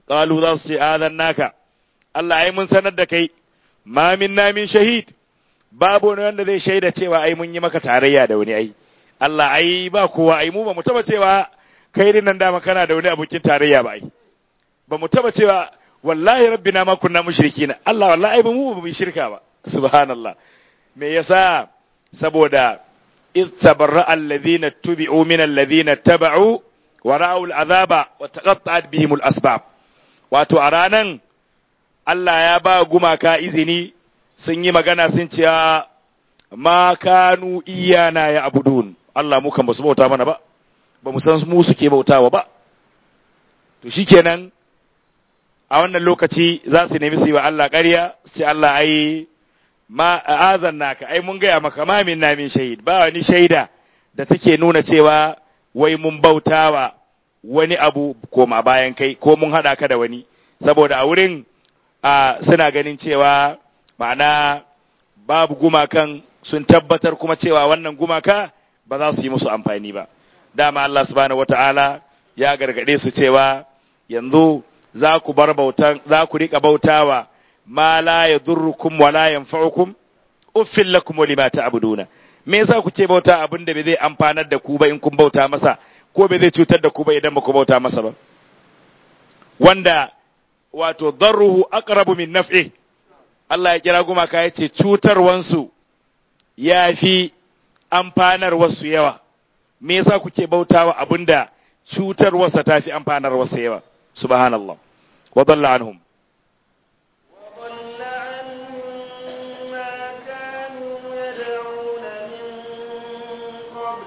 qalu za su ce naka Allah ai mun sanar da kai ma minna min shahid babu wani wanda zai shaida cewa ai mun yi maka tarayya da wani ai Allah ai ba kowa ai mu ba mu taba cewa kai din nan dama kana da wani abokin tarayya ba ai ba mu taba cewa wallahi rabbina ma kunna mushrikina Allah wallahi ai ba mu ba mu shirka ba subhanallah me yasa saboda iz tabarra alladhina tubi'u min alladhina taba'u wa ra'u al'azaba wa taqatta'at bihim al-asbab wato a ranan Allah ya ba gumaka izini sun yi magana sun ce ma kanu iyana ya abudun Allah mu kan basu bauta mana ba ba mu san mu suke bautawa ba to shikenan a wannan lokaci za su nemi su yi wa Allah ƙarya sai Allah ai ma azan naka ai mun gaya maka ma min min shahid ba wani shaida da take nuna cewa wai mun bautawa wani abu koma bayan kai ko mun hada ka da wani saboda a wurin a suna ganin cewa ma'ana babu gumakan sun tabbatar kuma cewa wannan gumaka ba za su yi musu amfani ba dama Allah subhanahu wata'ala ya gargade su cewa yanzu za ku bar bautan za ku rika bautawa ma la yadurrukum wa la yanfa'ukum uffil lakum wa lima ta'buduna me yasa kuke bauta abin da bai zai amfanar da ku ba in kun bauta masa ko bai zai cutar da ku ba idan ba ku bauta masa ba wanda wato darruhu aqrabu min naf'i Allah ya kira gumaka ya ce cutarwansu ya fi amfanar wasu yawa me yasa kuke bautawa abinda cutarwarsa ta fi amfanar wasu yawa subhanallah wa dalla anhum وضل عنهم ما كانوا يدعون من قبل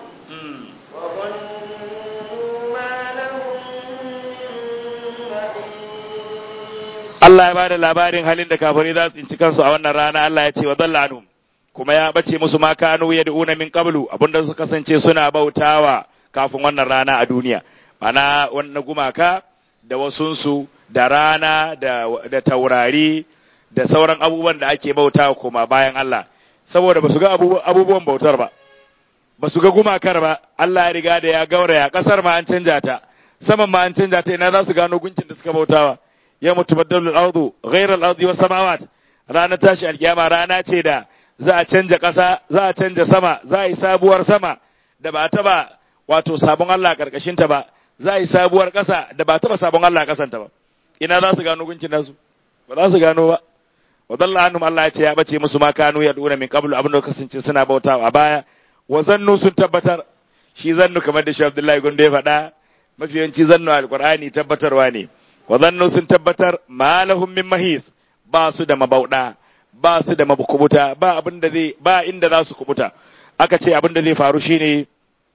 وظنوا ما لهم من محيص Allah ya bada labarin halin da kafirai za su tsinci kansu a wannan rana Allah ya ce wa dalla anhum kuma ya bace musu ma kanu yad'una min qablu abinda su kasance suna bautawa kafin wannan rana a duniya mana wannan gumaka da wasunsu da rana da, da taurari da sauran abubuwan da ake bautawa koma bayan Allah saboda ba su ga abubu- abubuwan bautar ba ba su ga gumakar ba Allah ya riga da ya gauraya kasar ma an canja ta saman ma an canja ta ina za su gano gunkin da suka bautawa ya mutu baddalu al-ardu ghayra al-ardi was samawat ranar tashi alkiyama rana ce da za a canja ƙasa za a canja sama za a yi sabuwar sama da ba taba wato sabon Allah karkashin ta ba za a yi sabuwar ƙasa da ba taba sabon Allah ƙasan ta ba ina za su gano gunkin nasu ba za su gano ba wa dalla annum Allah ya ce ya bace musu ma kanu ya duna min qablu abin da kasance suna bautawa a baya wa zannu sun tabbatar shi zannu kamar da shi Abdullahi Gondo ya faɗa mafi yawanci zannu alqur'ani tabbatarwa ne wa zannu sun tabbatar ma lahum min mahis ba su da mabauda ba su da mabukubuta ba abin da zai ba inda za su kubuta aka ce abin da zai faru shine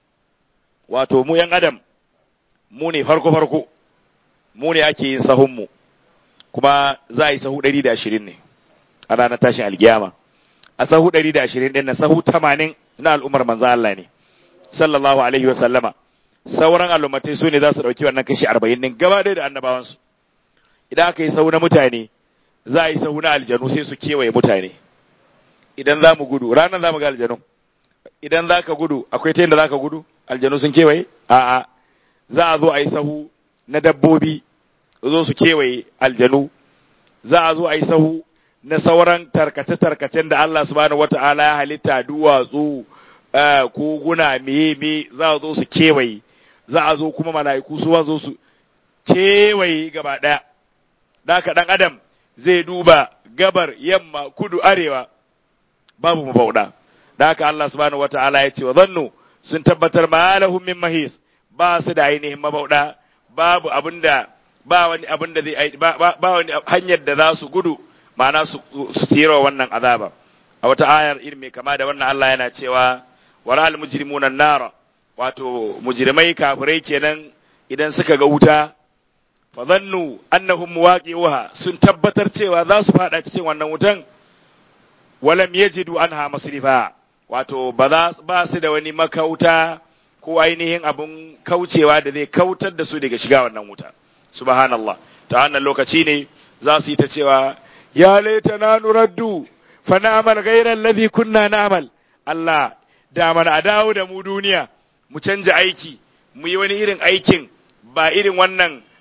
wato mu yan adam mu ne farko farko mu ne ake yin sahun mu kuma za a yi sahu 120 ne a ranar tashin alkiyama a sahu 120 din na sahu 80 na al'ummar manzo Allah ne sallallahu alaihi wa sallama sauran al'ummatai su ne za su dauki wannan kashi 40 din gaba ɗaya da annabawansu idan aka yi sahu na mutane za a yi sahu na aljanu sai su kewaye mutane idan za mu gudu ranar za mu ga aljanu idan za ka gudu akwai ta yadda za ka gudu aljanu sun kewaye a'a za a zo a yi sahu na dabbobi zo su kewaye aljanu za a zo a yi sahu na sauran tarkace-tarkacen da Allah subhanahu wata'ala ya halitta duwatsu eh, koguna meye me za a zo su kewaye za a zo kuma mala'iku su zo su kewaye gaba ɗaya da haka ɗan adam zai duba gabar yamma kudu arewa babu mabauda da haka Allah subhanahu wata'ala ya ce wa zannu sun tabbatar ma lahum min mahis ba su da ainihin mabauda babu abinda ba wani abin da zai ba, ba, ba wani hanyar da za su gudu ma'ana su su tsira wannan azaba a wata ayar irin mai kama da wannan Allah yana cewa wala al mujrimuna nara wato mujrimai kafirai kenan idan suka ga wuta fa zannu annahum muwaqi'uha sun tabbatar cewa za su fada cikin wannan wutan walam yajidu anha masrifa wato ba za ba su da wani makauta ko ainihin abun kaucewa da zai kautar da su daga shiga wannan wuta subhanallah ta wannan lokaci ne za su yi ta cewa ya laita na nuraddu fa na'mal ghayra alladhi kunna na'mal Allah da mana a dawo da mu duniya mu canja aiki mu yi wani irin aikin ba irin wannan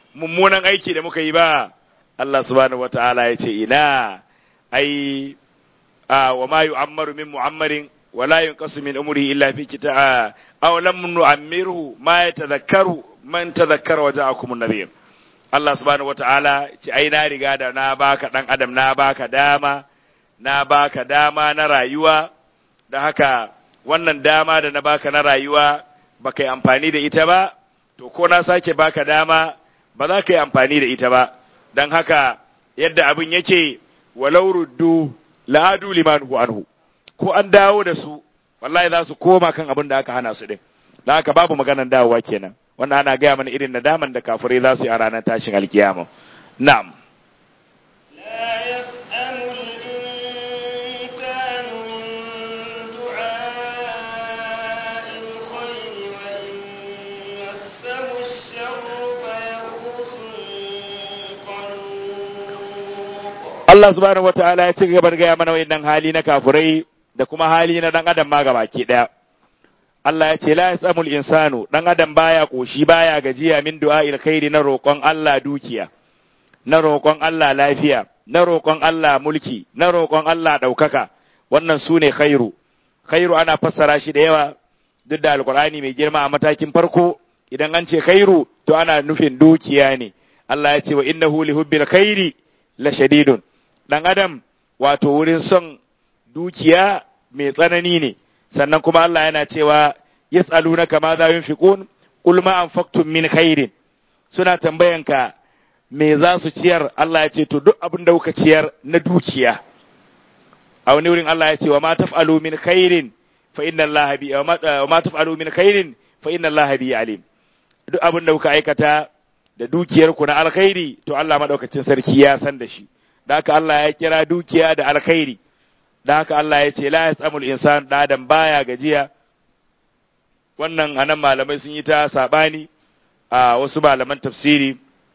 mummunan aiki da muka yi ba Allah subhanahu wataala ya ce ina ai a wa ma yu'ammaru min mu'ammarin wa la yunqasu min umrihi illa fi kitab aw lam nu'ammirhu ma yatadhakkaru man tadhakkara wa ja'akum an-nadhir Allah subhanahu wataala ce ai na riga da na baka dan adam na baka dama na baka dama na rayuwa da haka wannan dama da na baka na rayuwa baka yi amfani da ita ba to ko na sake baka dama ba za ka yi amfani da ita ba don haka yadda abin yake walau ruddu la'adu liman hu anhu ko an dawo da su wallahi za su koma kan abin da aka hana su din don haka babu maganan dawowa kenan wannan ana gaya mana irin nadaman da kafirai za su yi a ranar tashin alkiyama na'am لا يسأم الإنسان من دعاء الخير وإن مسه الشر فيئوس قنوط Allah subhanahu wataala ya ci gaba da gaya mana wayannan hali na kafirai da kuma hali na dan adam ma gabaki daya Allah ya ce la yasamul insanu dan adam baya koshi baya gajiya min du'a'il khairi na roƙon Allah dukiya na roƙon Allah lafiya na roƙon Allah mulki na roƙon Allah ɗaukaka wannan su ne khairu khairu ana fassara shi da yawa duk da alkur'ani mai girma a matakin farko idan an ce khairu to ana nufin dukiya ne Allah ya ce wa innahu li hubbil khairi la shadidun dan adam wato wurin son dukiya mai tsanani ne sannan kuma Allah yana cewa yas'alunaka ma za yunfiqun qul ma anfaqtum min khairin suna tambayanka me za su ciyar Allah ya ce to duk abin da kuka ciyar na dukiya a wani wurin Allah ya ce wa ma taf'alu min khairin fa inna Allah bi wa ma taf'alu min khairin fa inna Allah bi alim duk abin da kuka aikata da dukiyar ku na alkhairi to Allah madaukakin sarki ya san da shi da haka Allah ya kira dukiya da alkhairi da haka Allah ya ce la yasamul insan da adam baya gajiya wannan anan malamai sun yi ta sabani a wasu malaman tafsiri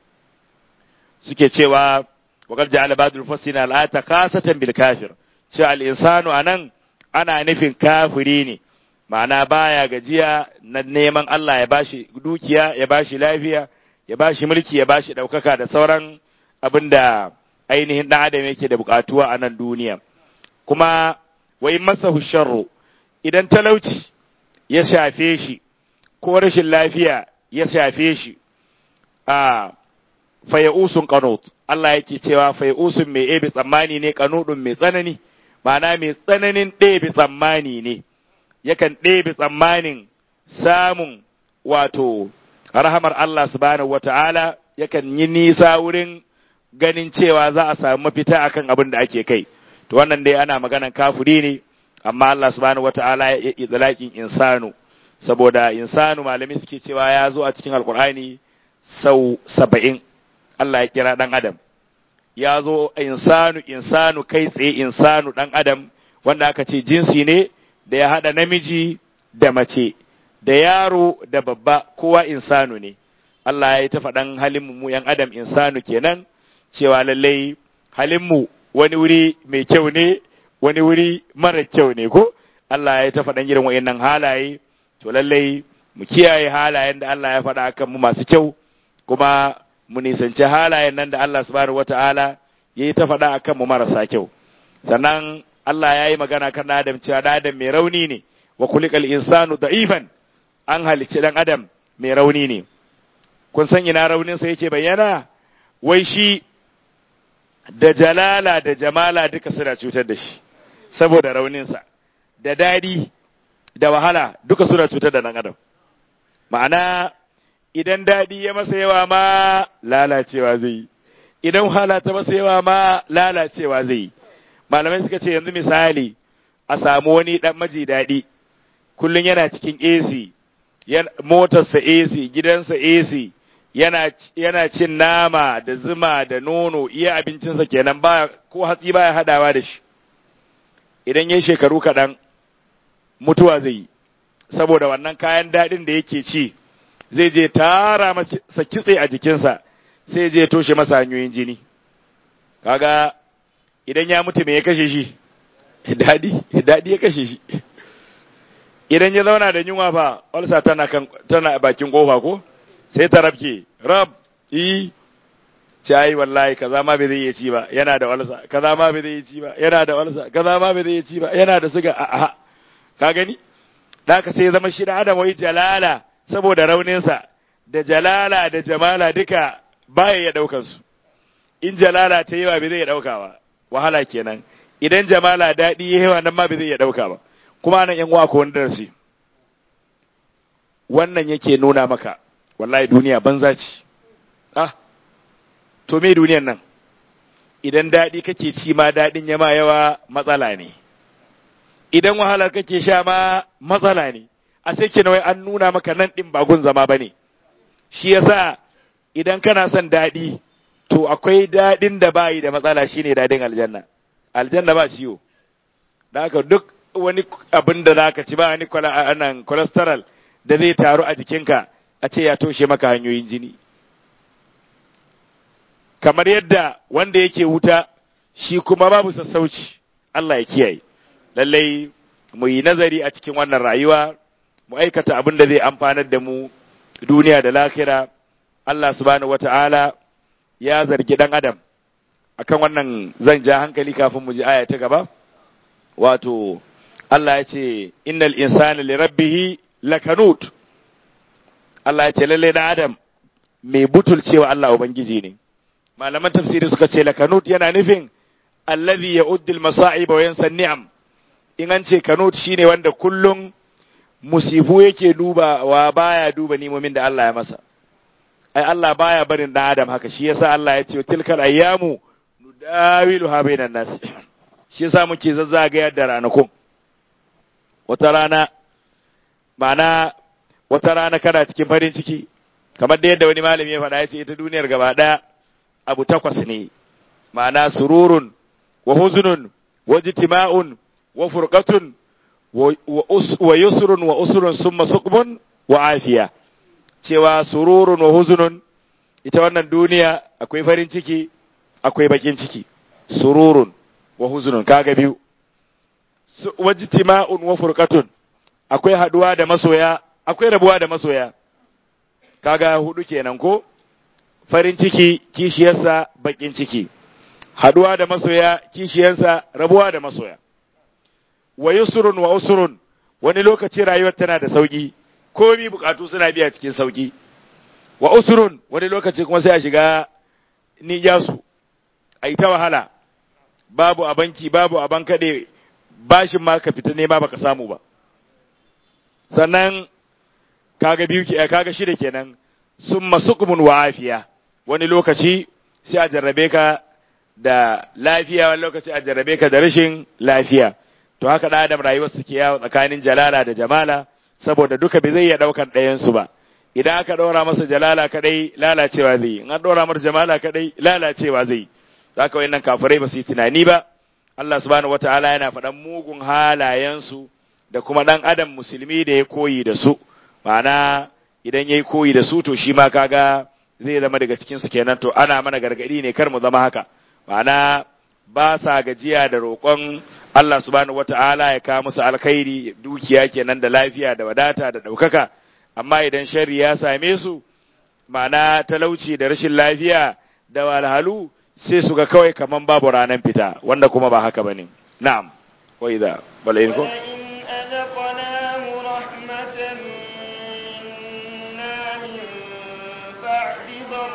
suke cewa waƙar ja'ala badul fasina al'ata kasatan bil kafir cewa al-insanu anan ana nufin kafiri ne ma'ana baya gajiya na neman Allah ya bashi dukiya ya bashi lafiya ya bashi mulki ya bashi ɗaukaka da sauran abin da ainihin ɗan adam yake da buƙatuwa a nan duniya kuma wa in masahu sharru idan talauci ya shafe shi ko rashin lafiya ya shafe shi a fayausun qanut Allah yake cewa fayausun mai ebe tsammani ne qanudun mai tsanani ma'ana mai tsananin ɗebe tsammani ne yakan ɗebe tsammanin samun wato rahamar Allah subhanahu wata'ala yakan yi nisa wurin ganin cewa za a samu mafita akan abin da ake kai to wannan dai ana maganan kafiri ne amma Allah subhanahu wata'ala ya yi insanu saboda insanu malami suke cewa ya zo a cikin alkur'ani sau saba'in Allah ya kira ɗan adam ya zo insanu insanu kai tsaye insanu ɗan adam wanda aka ce jinsi ne da ya haɗa namiji da mace da yaro da babba kowa insanu ne Allah ya yi ta faɗan halinmu mu ‘yan adam insanu kenan cewa lallai halinmu wani wuri mai kyau ne wani wuri mara kyau ne ko Allah ya yi ta faɗan irin wa'innan halaye to lallai mu kiyaye halayen da Allah ya faɗa akan mu masu kyau kuma mu nisanci halayen nan da Allah subhanahu wata'ala ya yi ta faɗa akan mu marasa kyau sannan Allah ya yi magana kan Adam cewa da Adam mai rauni ne wa kulikal insanu da'ifan an halicci dan Adam mai rauni ne kun san ina raunin sa yake bayyana wai shi da jalala da jamala duka suna cutar da shi saboda rauninsa da dadi da wahala duka suna cutar da dan Adam ma'ana idan dadi ya masa yawa ma lalacewa zai yi idan wahala ta masa yawa ma lalacewa zai yi malamai suka ce yanzu misali a samu wani dan maji daɗi kullum yana cikin AC motarsa AC gidansa AC yana yana cin nama da zuma da nono iya abincinsa kenan ba ko hatsi baya hadawa da shi idan yayi shekaru kaɗan mutuwa zai yi saboda wannan kayan daɗin da yake ci zai je tara masa kitse a jikinsa sai je toshe masa hanyoyin jini kaga idan ya mutu me ya kashe shi dadi dadi ya kashe shi idan ya zauna da yunwa fa ulsa tana kan tana bakin kofa ko sai ta rabke rab yi cayi wallahi kaza ma bai zai iya ci ba yana da walsa kaza ma bai zai iya ci ba yana da walsa kaza ma bai zai iya ci ba yana da suga a ka gani da ka sai zama shi da adam wai jalala saboda rauninsa da jalala da jamala duka baya ya daukan su in jalala ta yawa bai zai ya dauka ba wahala kenan idan jamala daɗi ya yawa nan ma bai zai ya dauka ba kuma nan yan uwa ko wani darasi wannan yake nuna maka wallahi duniya banza ce ah to me duniyan nan idan daɗi kake ci ma daɗin ya ma yawa matsala ne idan wahalar kake sha ma matsala ne a sai wai an nuna maka nan ɗin ba gun zama ba ne shi yasa idan kana son daɗi to akwai daɗin da bayi da matsala shine daɗin aljanna aljanna ba ciwo da haka duk wani abin da zaka ci ba wani anan cholesterol da zai taru a jikinka a ce ya toshe maka hanyoyin jini kamar yadda wanda yake wuta shi kuma babu sassauci Allah ya kiyaye lallai mu yi nazari a cikin wannan rayuwa mu aikata abin da zai amfanar da mu duniya da lahira Allah subhanahu wata'ala ya zargi dan adam akan wannan zan ja hankali kafin mu ji aya ta gaba wato Allah ya ce innal insana li rabbih lakanut Allah ya ce lalle dan adam mai butulcewa Allah ubangiji ne malaman tafsiri suka ce lakanut yana nufin allazi ya'uddu al-masa'ib wa yansa ni'am in an ce kanut shine wanda kullum musifu yake duba wa baya duba nimomin da Allah ya masa ai Allah baya barin dan adam haka shi yasa Allah ya ce tilkal ayyamu nudawiluha bainan nas shi yasa muke zazzagayar da ranakun wata rana ma'ana wata rana kana cikin farin ciki kamar da yadda wani malami ya faɗa ya ce ita duniyar gaba ɗaya abu takwas ne ma'ana sururun wa huzunun wa jitima'un wa furqatun wa yusrun wa usrun summa suqmun wa afiya cewa sururun wa huzunun ita wannan duniya akwai farin ciki akwai bakin ciki sururun wa huzunun kaga biyu wa jitima'un wa furqatun akwai haduwa da masoya akwai rabuwa da masoya kaga hudu kenan ko farin ciki kishiyarsa bakin ciki haduwa da masoya kishiyarsa rabuwa da masoya wa yusrun wa usrun wani lokaci rayuwar tana da sauki komi bukatu suna biya cikin sauki wa usrun wani lokaci kuma sai a shiga nijasu a yi ta wahala babu a banki babu a bankaɗe bashin ma ka fita nema baka samu ba sannan kaga biyu kaga shida kenan summa suqmun wa afiya wani lokaci sai a jarrabe ka da lafiya wani lokaci a jarrabe ka da rashin lafiya to haka da adam rayuwar su ke yawo tsakanin jalala da jamala saboda duka bai zai iya daukan ɗayan su ba idan aka ɗora masa jalala kadai lalacewa zai yi in an ɗora masa jamala kadai lalacewa zai yi zaka wayannan kafirai ba su yi tunani ba Allah subhanahu wataala yana faɗan mugun halayensu da kuma ɗan adam musulmi da ya koyi da su ma'ana idan yayi koyi da su to shi ma kaga zai zama daga cikin su kenan to ana mana gargadi ne kar mu zama haka ma'ana ba sa gajiya da roƙon Allah subhanahu wata'ala ya kawo musu alkhairi dukiya kenan da lafiya da wadata da ɗaukaka amma idan sharri ya same su ma'ana talauci da rashin lafiya da walhalu sai su ga kawai kaman babu ranar fita wanda kuma ba haka bane na'am wa idza bal in ko أذقناه رحمة منا من بعد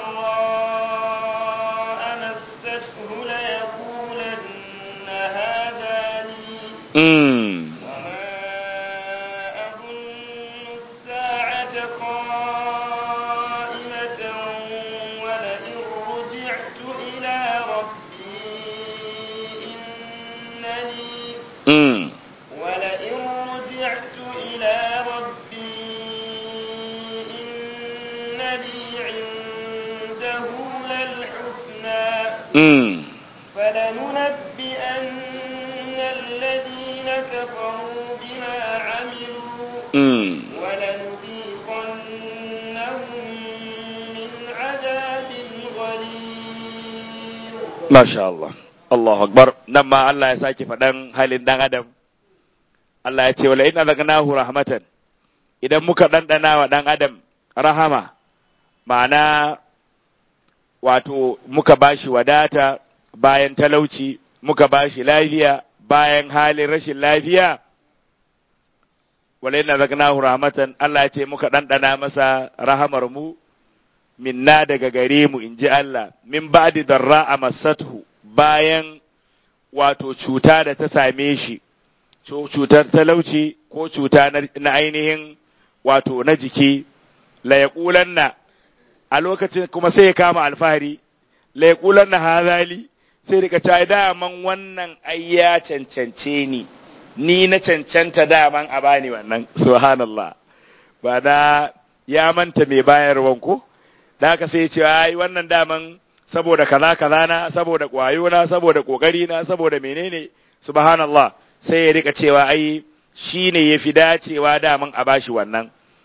ضراء مسته ليقولن هذا لي mm وما أظن الساعة قائمة ولئن رجعت إلى ربي إن لي mm ولئن رجعت إلى ربي إن لي عنده للحسنى mm فلننبئن الذين كفروا بما عملوا mm ولنذيقنهم من عذاب غليظ Masha Allah, Allahu Akbar, nan ma Allah ya sake faɗan halin ɗan Adam, Allah ya ce, wala ina zagnahu rahmatan, idan muka ɗanɗana wa ɗan Adam rahama, ma'ana wato muka bashi wadata bayan talauci muka bashi lafiya bayan halin rashin lafiya walaina zagnahu rahmatan Allah ya ce muka ɗanɗana masa rahamar mu minna daga gare mu in ji Allah min ba'di darra a masathu bayan wato cuta da ta same shi cutar talauci ko cuta na ainihin wato na jiki la yaqulanna a lokacin kuma sai ya kama alfahari la yaqulanna hadali sai rika ta daman wannan ai ya cancance ni ni na cancanta daman a bani wannan subhanallah ba da ya manta mai bayarwan ko da haka sai ya ce ai wannan daman saboda kaza kaza na saboda kwayo na saboda kokari na saboda menene subhanallah sai ya rika cewa ai shine yafi dacewa daman a bashi wannan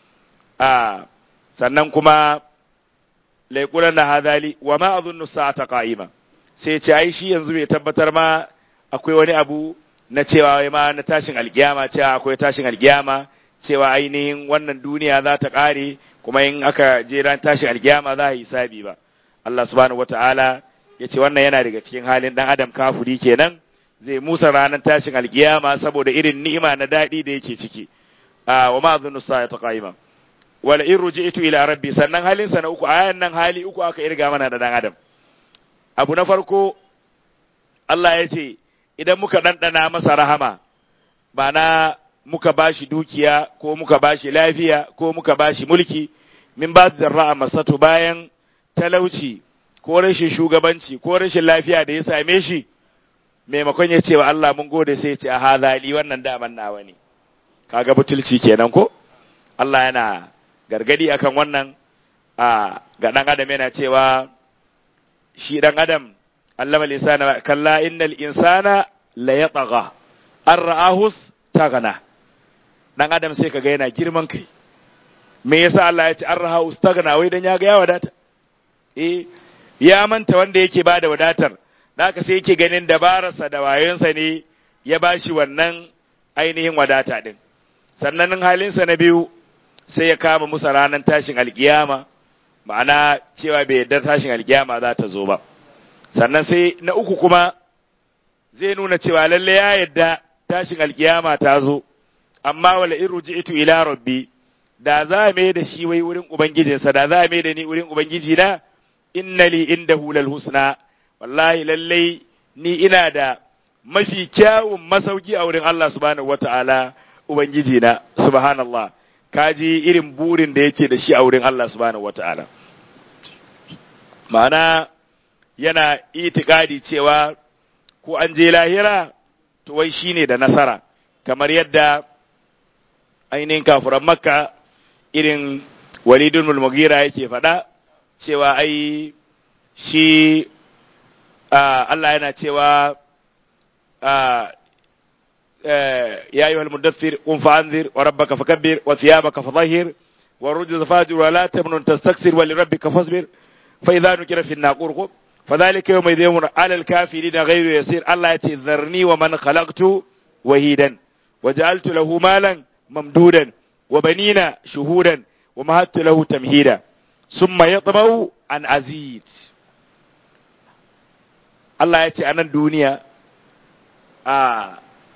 a sannan kuma laikulan na hadali wa ma azunnu sa'ata qa'ima sai ce ai shi yanzu bai tabbatar ma akwai wani abu na cewa wai ma na tashin alkiyama cewa akwai tashin alkiyama cewa ainihin wannan duniya za ta kare kuma in aka je ran tashin alkiyama za a yi hisabi ba Allah subhanahu wataala ya ce wannan yana daga cikin halin dan adam kafuri kenan zai musa ranar tashin alkiyama saboda irin ni'ima na daɗi da yake ciki wa ma azunnu sa'ata qa'ima wala in ruji'tu ila rabbi sannan halin sa na uku ayan nan hali uku aka irga mana da dan adam abu na farko Allah ya ce idan muka ɗanɗana masa rahama ba na muka bashi dukiya ko muka bashi lafiya ko muka bashi mulki min ba da ra'a masatu bayan talauci ko rashin shugabanci ko rashin lafiya da ya same shi maimakon ya ce wa Allah mun gode sai ya ce a hazali wannan daman nawa ne kaga butulci kenan ko Allah yana gargadi akan wannan a ga dan adam yana cewa shi dan adam allama lisana kalla innal insana la yatagha an ra'ahus tagana dan adam sai kaga yana girman kai me yasa Allah ya ce an ra'ahus tagana wai dan ya ga ya wadata eh ya manta wanda yake bada wadatar haka sai yake ganin dabararsa da wayonsa ne ya bashi wannan ainihin wadata din sannan halinsa na biyu sai ya kama musa ranar tashin alkiyama ma'ana cewa bai yarda tashin alkiyama za ta zo ba sannan sai na uku kuma zai nuna cewa lalle ya yarda tashin alkiyama ta zo amma wala in ruji'tu ila rabbi da za a mai da shi wai wurin ubangijinsa da za a mai da ni wurin ubangiji na innali indahu lal husna wallahi lalle ni ina da mafi kyawun masauki a wurin Allah subhanahu wata'ala ubangiji na subhanallah kaji irin burin da yake da shi a wurin Allah subhanahu wata'ala ma'ana yana itikadi cewa ko an je lahira to wai shine da nasara kamar yadda ainihin kafuran makka irin walidun mulmugira yake faɗa cewa ai shi Allah yana cewa يا أيها المدثر قم فأنذر وربك فكبر وثيابك فطهر والرجز فاجر ولا تمنن تستكثر ولربك فاصبر فإذا نكر في الناقور فذلك يوم يوم على الكافرين غير يسير الله يتي ذرني ومن خلقت وهيدا وجعلت له مالا ممدودا وبنين شهودا ومهدت له تمهيدا ثم يطمع أن أزيد الله يتي أنا الدنيا آه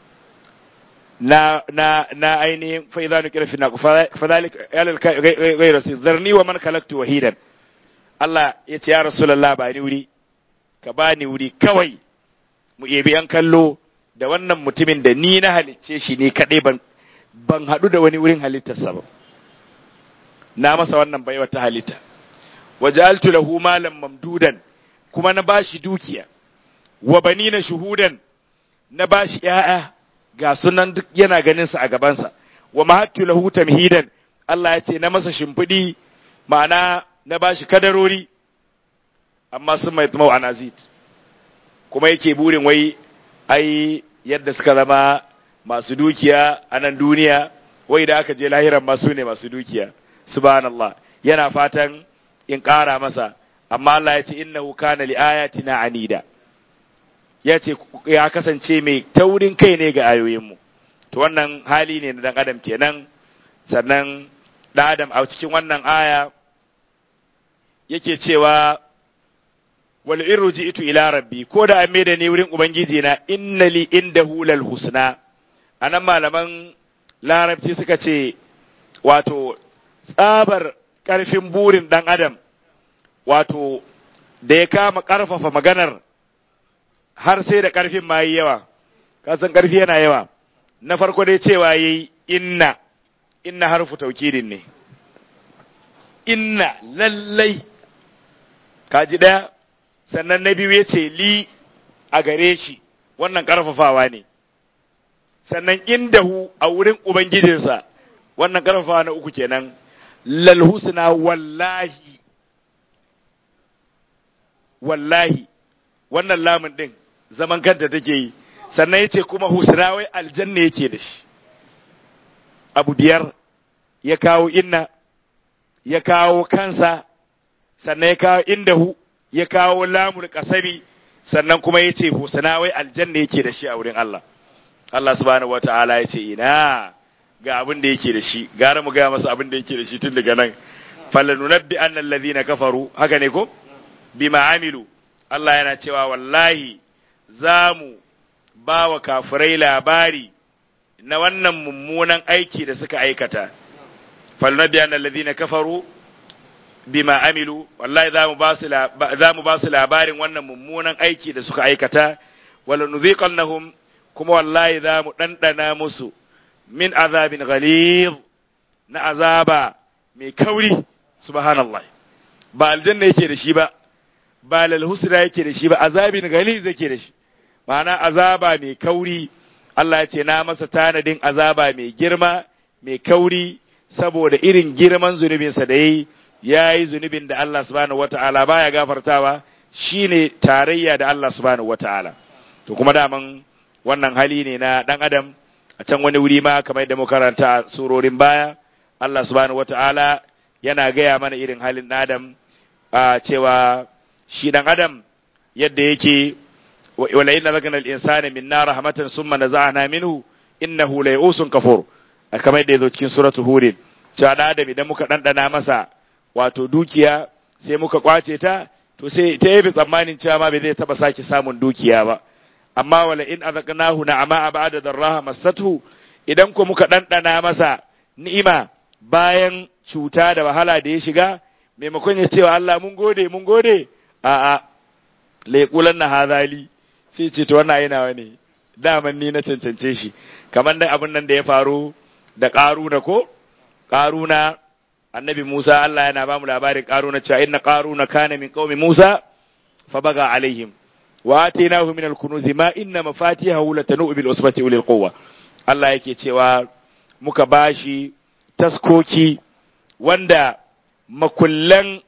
na na na ainihin fa idza nukira fi naqu fa dhalika ghayra zarni wa man khalaqtu wahidan Allah ya ce ya rasulullah ba ni wuri ka ba ni wuri kawai mu ebi yan kallo da wannan mutumin da ni na halicce shi ne kadai ban ban hadu da wani wurin halittarsa ba na masa wannan baiwa ta halitta waja'altu lahu malan mamdudan kuma na bashi dukiya wa banina shuhudan na bashi ƴaƴa ga sunan duk yana ganin sa a gabansa wa mahattu lahu tamhidan Allah ya ce na masa shimfidi ma'ana na bashi kadarori amma sun mai tsamau anazid kuma yake burin wai ai yadda suka zama masu dukiya a nan duniya wai da aka je lahiran masu ne masu dukiya subhanallah yana fatan in ƙara masa amma Allah ya ce innahu kana li ayatina anida ya ce ya kasance mai taurin kai ne ga ayoyinmu to wannan hali ne na dan adam kenan sannan dan adam a cikin wannan aya yake cewa wal irji'tu ila rabbi ko da an da ni wurin ubangiji na innali indahu lal husna anan malaman larabci suka ce wato tsabar karfin burin dan adam wato da ya kama karfafa maganar har sai da karfin ma yi yawa kasan karfi yana yawa na farko dai cewa yayi inna inna harfu taukidin ne inna lallai kaji daya sannan na biyu ya ce li a gare shi wannan ƙarfafawa ne sannan indahu a wurin ubangijinsa wannan ƙarfafawa na uku kenan lalhusna wallahi wallahi wannan lamun ɗin zaman kanta take yi sannan ya ce kuma husna wai aljanna yake da shi abu biyar ya kawo inna ya kawo kansa sannan ya kawo indahu ya kawo lamul kasami sannan kuma ya ce husna wai aljanna yake da shi a wurin Allah Allah subhanahu wata'ala ya ce ina ga abin da yake da shi gara mu gaya masa abin da yake da shi tun daga nan falanunabbi annal ladhina kafaru haka ne ko bima amilu Allah yana cewa wallahi za mu ba wa kafirai labari na wannan mummunan aiki da suka aikata falanunabbi annal ladhina kafaru bima amilu wallahi za mu ba su labarin wannan mummunan aiki da suka aikata wala nuziqannahum kuma wallahi za mu ɗanɗana musu min azabin ghalid na azaba mai kauri subhanallah ba aljanna yake da shi ba ba lalhusra yake da shi ba azabin ghalid yake da shi ma'ana azaba mai kauri Allah ya ce na masa tanadin azaba mai girma mai kauri saboda irin girman zunubinsa da yayi ya yi zunubin da Allah subhanahu wata'ala baya gafartawa shine tarayya da Allah subhanahu wata'ala to kuma daman wannan hali ne na dan adam a can wani wuri ma kamar da muka karanta a surorin baya Allah subhanahu wata'ala yana gaya mana irin halin adam a cewa shi dan adam yadda yake wala inna zakana al-insana minna rahmatan summa naza'na minhu innahu la yusun kafur kamar da yazo cikin suratul hud cewa da adam idan muka dandana masa wato dukiya sai muka kwace ta to sai ta yi tsammanin cewa ma bai zai taba sake samun dukiya ba amma wala in azaqnahu na'ama ba'da darraha massathu idan ko muka dandana masa ni'ima bayan cuta da wahala da ya shiga maimakon ya cewa Allah mun gode mun gode a a laiqulan na hazali sai ce to wannan yana wani daman ni na cancance shi kamar da abin nan da ya faru da karuna ko karuna annabi Musa Allah yana ba mu labarin Qaruna cewa inna Qaruna kana min qaumi Musa fa baga alaihim wa atainahu min al-kunuz ma inna mafatihahu latanu bil usbati ulil quwwa Allah yake cewa muka bashi taskoki wanda makullan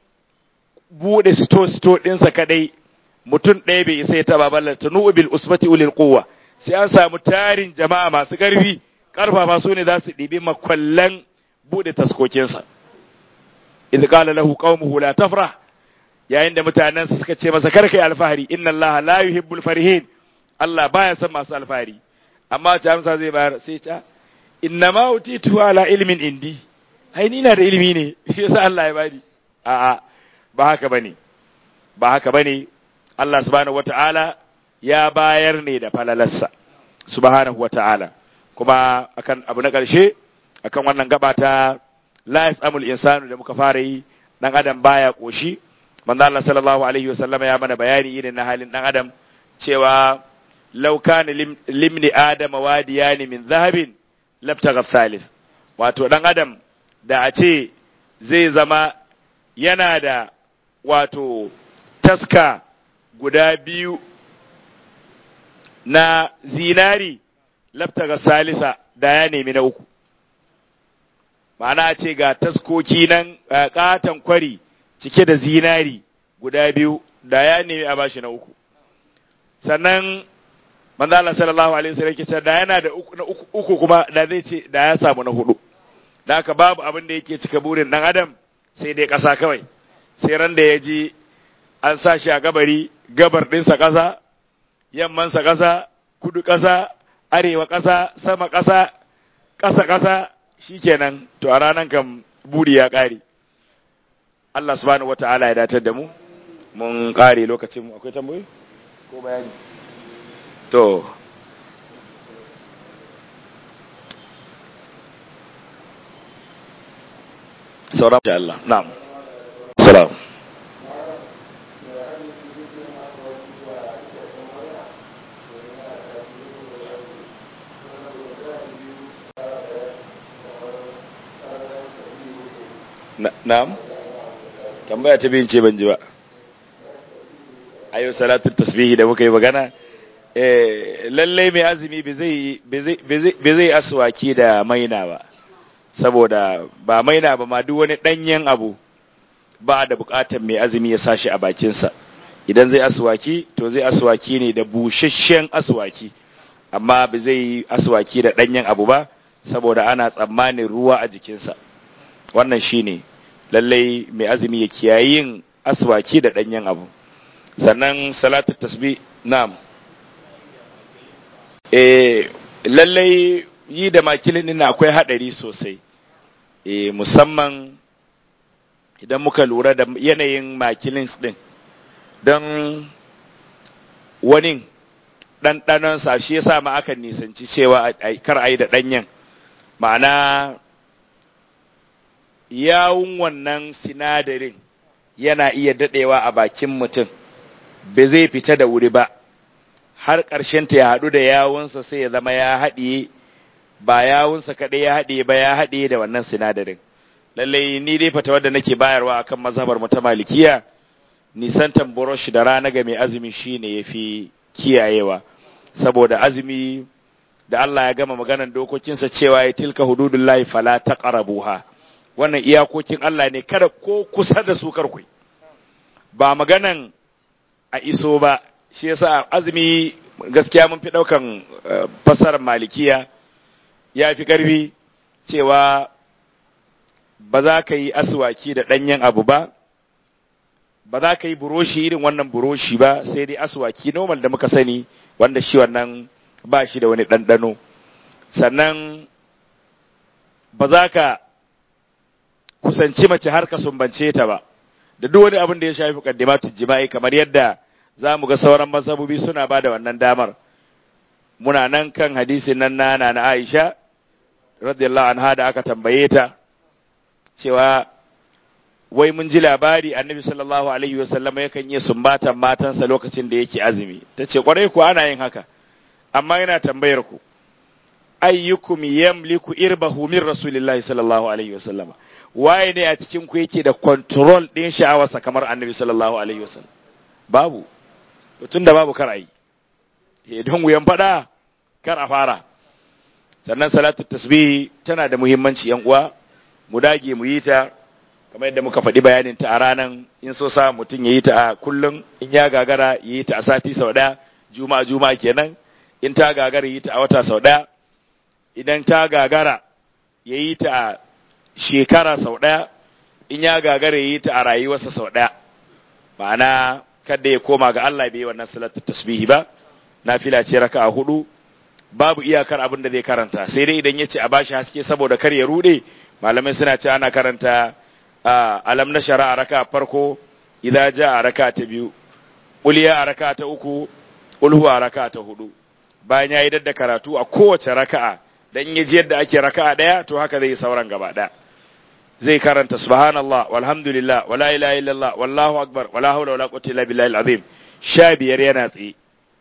bude sto sto dinsa kadai mutum ɗaya bai isa ya taba ballar tanu bil usbati ulil quwwa sai an samu tarin jama'a masu ƙarfi ƙarfafa su ne za su ɗibi makullan bude taskokinsa idh qala lahu qaumuhu la tafrah yayin da mutanen suka ce masa karkai alfahari inna allaha la yuhibbul farihin Allah baya son masu alfahari amma ta amsa zai bayar sai ta inna ma utitu ala ilmin indi ai ni na da ilimi ne shi yasa Allah ya bani a'a ba haka bane ba haka bane Allah subhanahu wata'ala ya bayar ne da falalarsa subhanahu wata'ala kuma akan abu na ƙarshe akan wannan gaba ta la yasamul insanu da muka fara yi dan adam baya koshi manzo Allah sallallahu alaihi wasallama ya mana bayani irin na halin dan adam cewa law kana limni adama wadiyani min zahabin labtagha thalith wato dan adam da a ce zai zama yana da wato taska guda biyu na zinari labtagha salisa da ya nemi na uku ma'ana ce ga taskoki nan katon kwari cike da zinari guda biyu da ya nemi a bashi na uku sannan manzo Allah sallallahu alaihi wasallam yake da yana da uku na uku, uku kuma da zai ce da ya samu na hudu da haka babu abin da yake cika burin dan adam sai dai kasa kawai sai ran da ya ji an sa shi a gabari gabar ɗinsa ƙasa yammansa ƙasa kudu ƙasa arewa ƙasa sama ƙasa ƙasa ƙasa shikenan to a ranan kan buri ya ƙare Allah subhanahu wata'ala ya datar da mu mun kare lokacin mu akwai tambayoyi ko bayani to sauran da Allah na'am salam na'am tambaya ta bin ce ban ji ba ayo salatun tasbihi da muka yi magana eh lallai mai azumi bai zai aswaki da maina ba saboda ba maina ba ma duk wani danyen abu ba da bukatar mai azumi ya sashi a bakinsa idan zai aswaki to zai aswaki ne da busasshen aswaki amma ba zai yi aswaki da danyen abu ba saboda ana tsammanin ruwa a jikinsa wannan shine lallai mai azumi ya kiyaye yin aswaki da danyen abu sannan salatu tasbih na'am eh lallai yi da makilin din akwai hadari sosai eh musamman idan muka lura da yanayin makilin din don wani ɗanɗanon sa shi yasa ma aka nisanci cewa kar a yi da ɗanyen ma'ana yawun wannan sinadarin yana iya daɗewa a bakin mutum ba zai fita da wuri ba har ƙarshenta ya haɗu da yawunsa sai ya zama ya haɗiye ba yawunsa kaɗai ya haɗiye ba ya haɗiye da wannan sinadarin lallai ni dai fata wadda nake bayarwa akan mazhabar mu ta malikiya nisantan burosh da rana ga mai azumi shine yafi kiyayewa saboda azumi da Allah ya gama maganan dokokinsa cewa ya tilka hududullahi fala taqrabuha wannan iyakokin Allah ne kada ko kusa da su karku ba maganan a iso ba shi yasa azumi gaskiya mun fi daukan fasarar malikiya ya fi karfi cewa ba za ka yi aswaki da ɗanyen abu ba ba za ka yi buroshi irin wannan buroshi ba sai dai aswaki normal da muka sani wanda shi wannan ba shi da wani ɗanɗano sannan ba za ka kusanci mace har ka sumbance ta ba da duk wani abin da ya shafi muqaddimatu jima'i kamar yadda za mu ga sauran mazhabobi suna ba da wannan damar muna nan kan hadisin nan na na Aisha radiyallahu anha da aka tambaye ta cewa wai mun ji labari annabi sallallahu alaihi wasallam yakan yi sumbatan matansa lokacin da yake azumi tace kwarai ku ana yin haka amma yana tambayar ku ayyukum yamliku irbahu min rasulillahi sallallahu alaihi wasallam waye ne a cikin ku yake da control din sha'awarsa kamar annabi sallallahu alaihi wasallam babu to tunda babu kar ayi idan wuyan fada kar a fara sannan salatu tasbih tana da muhimmanci yan uwa mu dage mu yi ta kamar yadda muka faɗi bayanin ta a ranan in so sa mutum ya yi ta a kullum in ya gagara ya yi ta a sati sau ɗaya juma'a juma'a kenan in ta gagara yi ta a wata sau ɗaya idan ta gagara ya yi ta a shekara sau ɗaya in ya gagara ya yi ta a rayuwarsa sau ɗaya ma'ana kada ya koma ga Allah bai wannan salatu tasbihi ba nafila ce raka a hudu babu iyakar abin da zai karanta sai dai idan ya ce a bashi haske saboda kar ya rude malamai suna ce ana karanta alam na shara a raka farko idan ja a raka ta biyu uliya a raka ta uku ulhu a raka ta hudu bayan ya yi dadda karatu a kowace raka'a dan ya ji yadda ake raka'a daya to haka zai sauran gaba daya zai karanta subhanallah walhamdulillah wala ilaha illallah wallahu akbar wala hawla wala quwwata illa billahi alazim sha biyar yana tsaye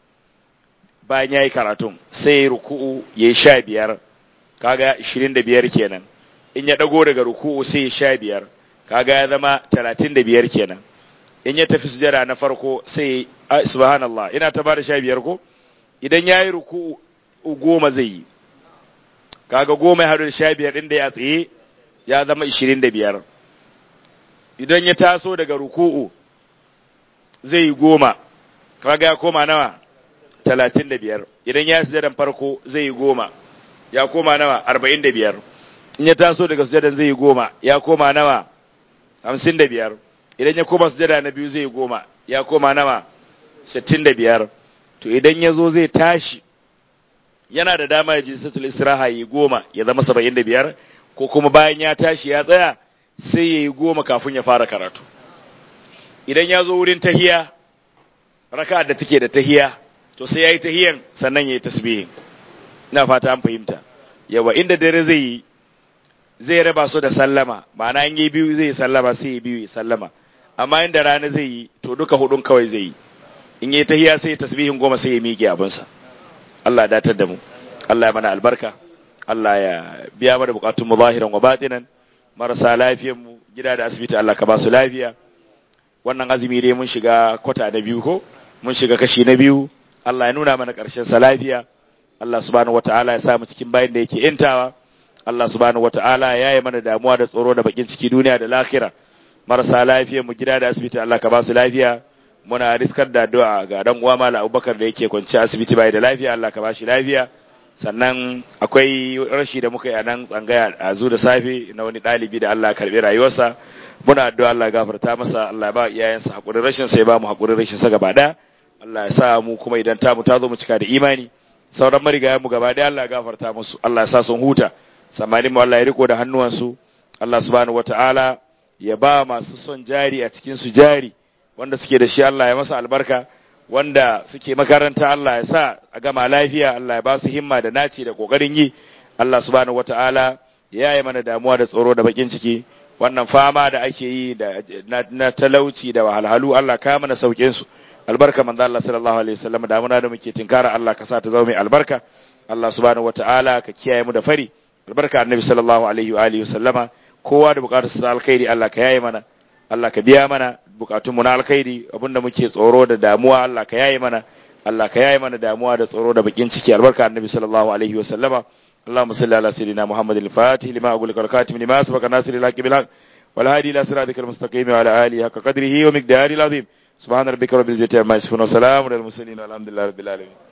bayan ya yi karatun sai ya ruku'u ya yi sha biyar kaga ishirin da biyar kenan in ya ɗago daga ruku'u sai ya sha biyar kaga ya zama talatin da biyar kenan in ya tafi sujada na farko sai ya subhanallah ina ta bada sha biyar ko idan ya yi ruku'u goma zai yi kaga goma ya haɗu da sha biyar ɗin da ya tsaye ya zama ishirin da biyar idan ya taso daga ruku'u zai yi goma kaga ya koma nawa talatin da biyar idan ya sujadan farko zai yi goma ya koma nawa arba'in da biyar in ya taso daga sujadan zai yi goma ya koma nawa hamsin da biyar idan ya koma sujada na biyu zai yi goma ya koma nawa sittin da biyar to idan ya zo zai tashi yana da dama ya ji satul istiraha yi goma ya zama saba'in da biyar ko kuma bayan ya tashi ya tsaya sai ya yi goma kafin ya fara karatu idan ya zo wurin tahiya raka da take da tahiya to sai yayi tahiyan sannan yayi tasbihin ina fata an fahimta yawa inda dare zai yi zai raba su da sallama ma'ana in yi biyu zai sallama sai ya biyu ya sallama amma inda rana zai yi to duka hudun kawai zai yi in yi tahiya sai tasbihin goma sai ya miƙe abinsa Allah ya datar da mu Allah ya mana albarka Allah ya biya mana bukatun mu zahiran wa batinan marasa lafiyan mu gida da asibiti Allah ka ba su lafiya wannan azumi dai mun shiga kwata na biyu ko mun shiga kashi na biyu Allah ya nuna mana ƙarshen sa lafiya Allah subhanahu wataala ya sa mu cikin bayin da yake intawa Allah subhanahu wataala ya yi mana damuwa da tsoro da bakin ciki duniya da lahira marasa lafiya mu gida da asibiti Allah ka ba su lafiya muna riskar da addu'a ga dan uwa mala Abubakar da yake kwance asibiti bai da lafiya Allah ka ba shi lafiya sannan akwai rashi da muka yi a nan tsangaya a zu da safe na wani ɗalibi da Allah karɓi rayuwarsa muna addu'a Allah ya gafarta masa Allah ya ba iyayensa hakurin rashin sa ya ba mu hakurin rashin sa gaba ɗaya Allah ya sa mu kuma idan ta mu ta zo mu cika da imani sauran marigayen mu gaba ɗaya Allah ya gafarta musu Allah ya sa sun huta samanin mu Allah ya riko da hannuwansu Allah subhanahu wata'ala ya ba masu son jari a cikin su jari wanda suke da shi Allah ya masa albarka wanda suke makaranta Allah ya sa a gama lafiya Allah ya ba su himma da naci da kokarin yi Allah subhanahu wata'ala ya yi mana damuwa da tsoro da bakin ciki wannan fama da ake yi da na, na talauci da wahalhalu Allah ka mana saukin su albarka manzo Allah sallallahu alaihi wasallam da muna da muke tinkara Allah ka sa ta zama mai albarka Allah subhanahu wata'ala ka kiyaye mu da fari albarka annabi sallallahu alaihi wa alihi wasallama kowa da bukatar sa alkhairi Allah ka yaye mana Allah ka biya mana bukatun mu na alkhairi abinda muke tsoro da damuwa Allah ka yaye mana Allah ka yaye mana damuwa da tsoro da bakin ciki albarka annabi sallallahu alaihi wa sallama اللهم صل على سيدنا محمد الفاتح لما أقول لك الخاتم لما سبق ناصر الحق بالحق والهادي إلى صراطك المستقيم وعلى آله حق قدره ومقداره العظيم سبحان ربك رب العزة عما يصفون وسلام على المرسلين والحمد لله رب العالمين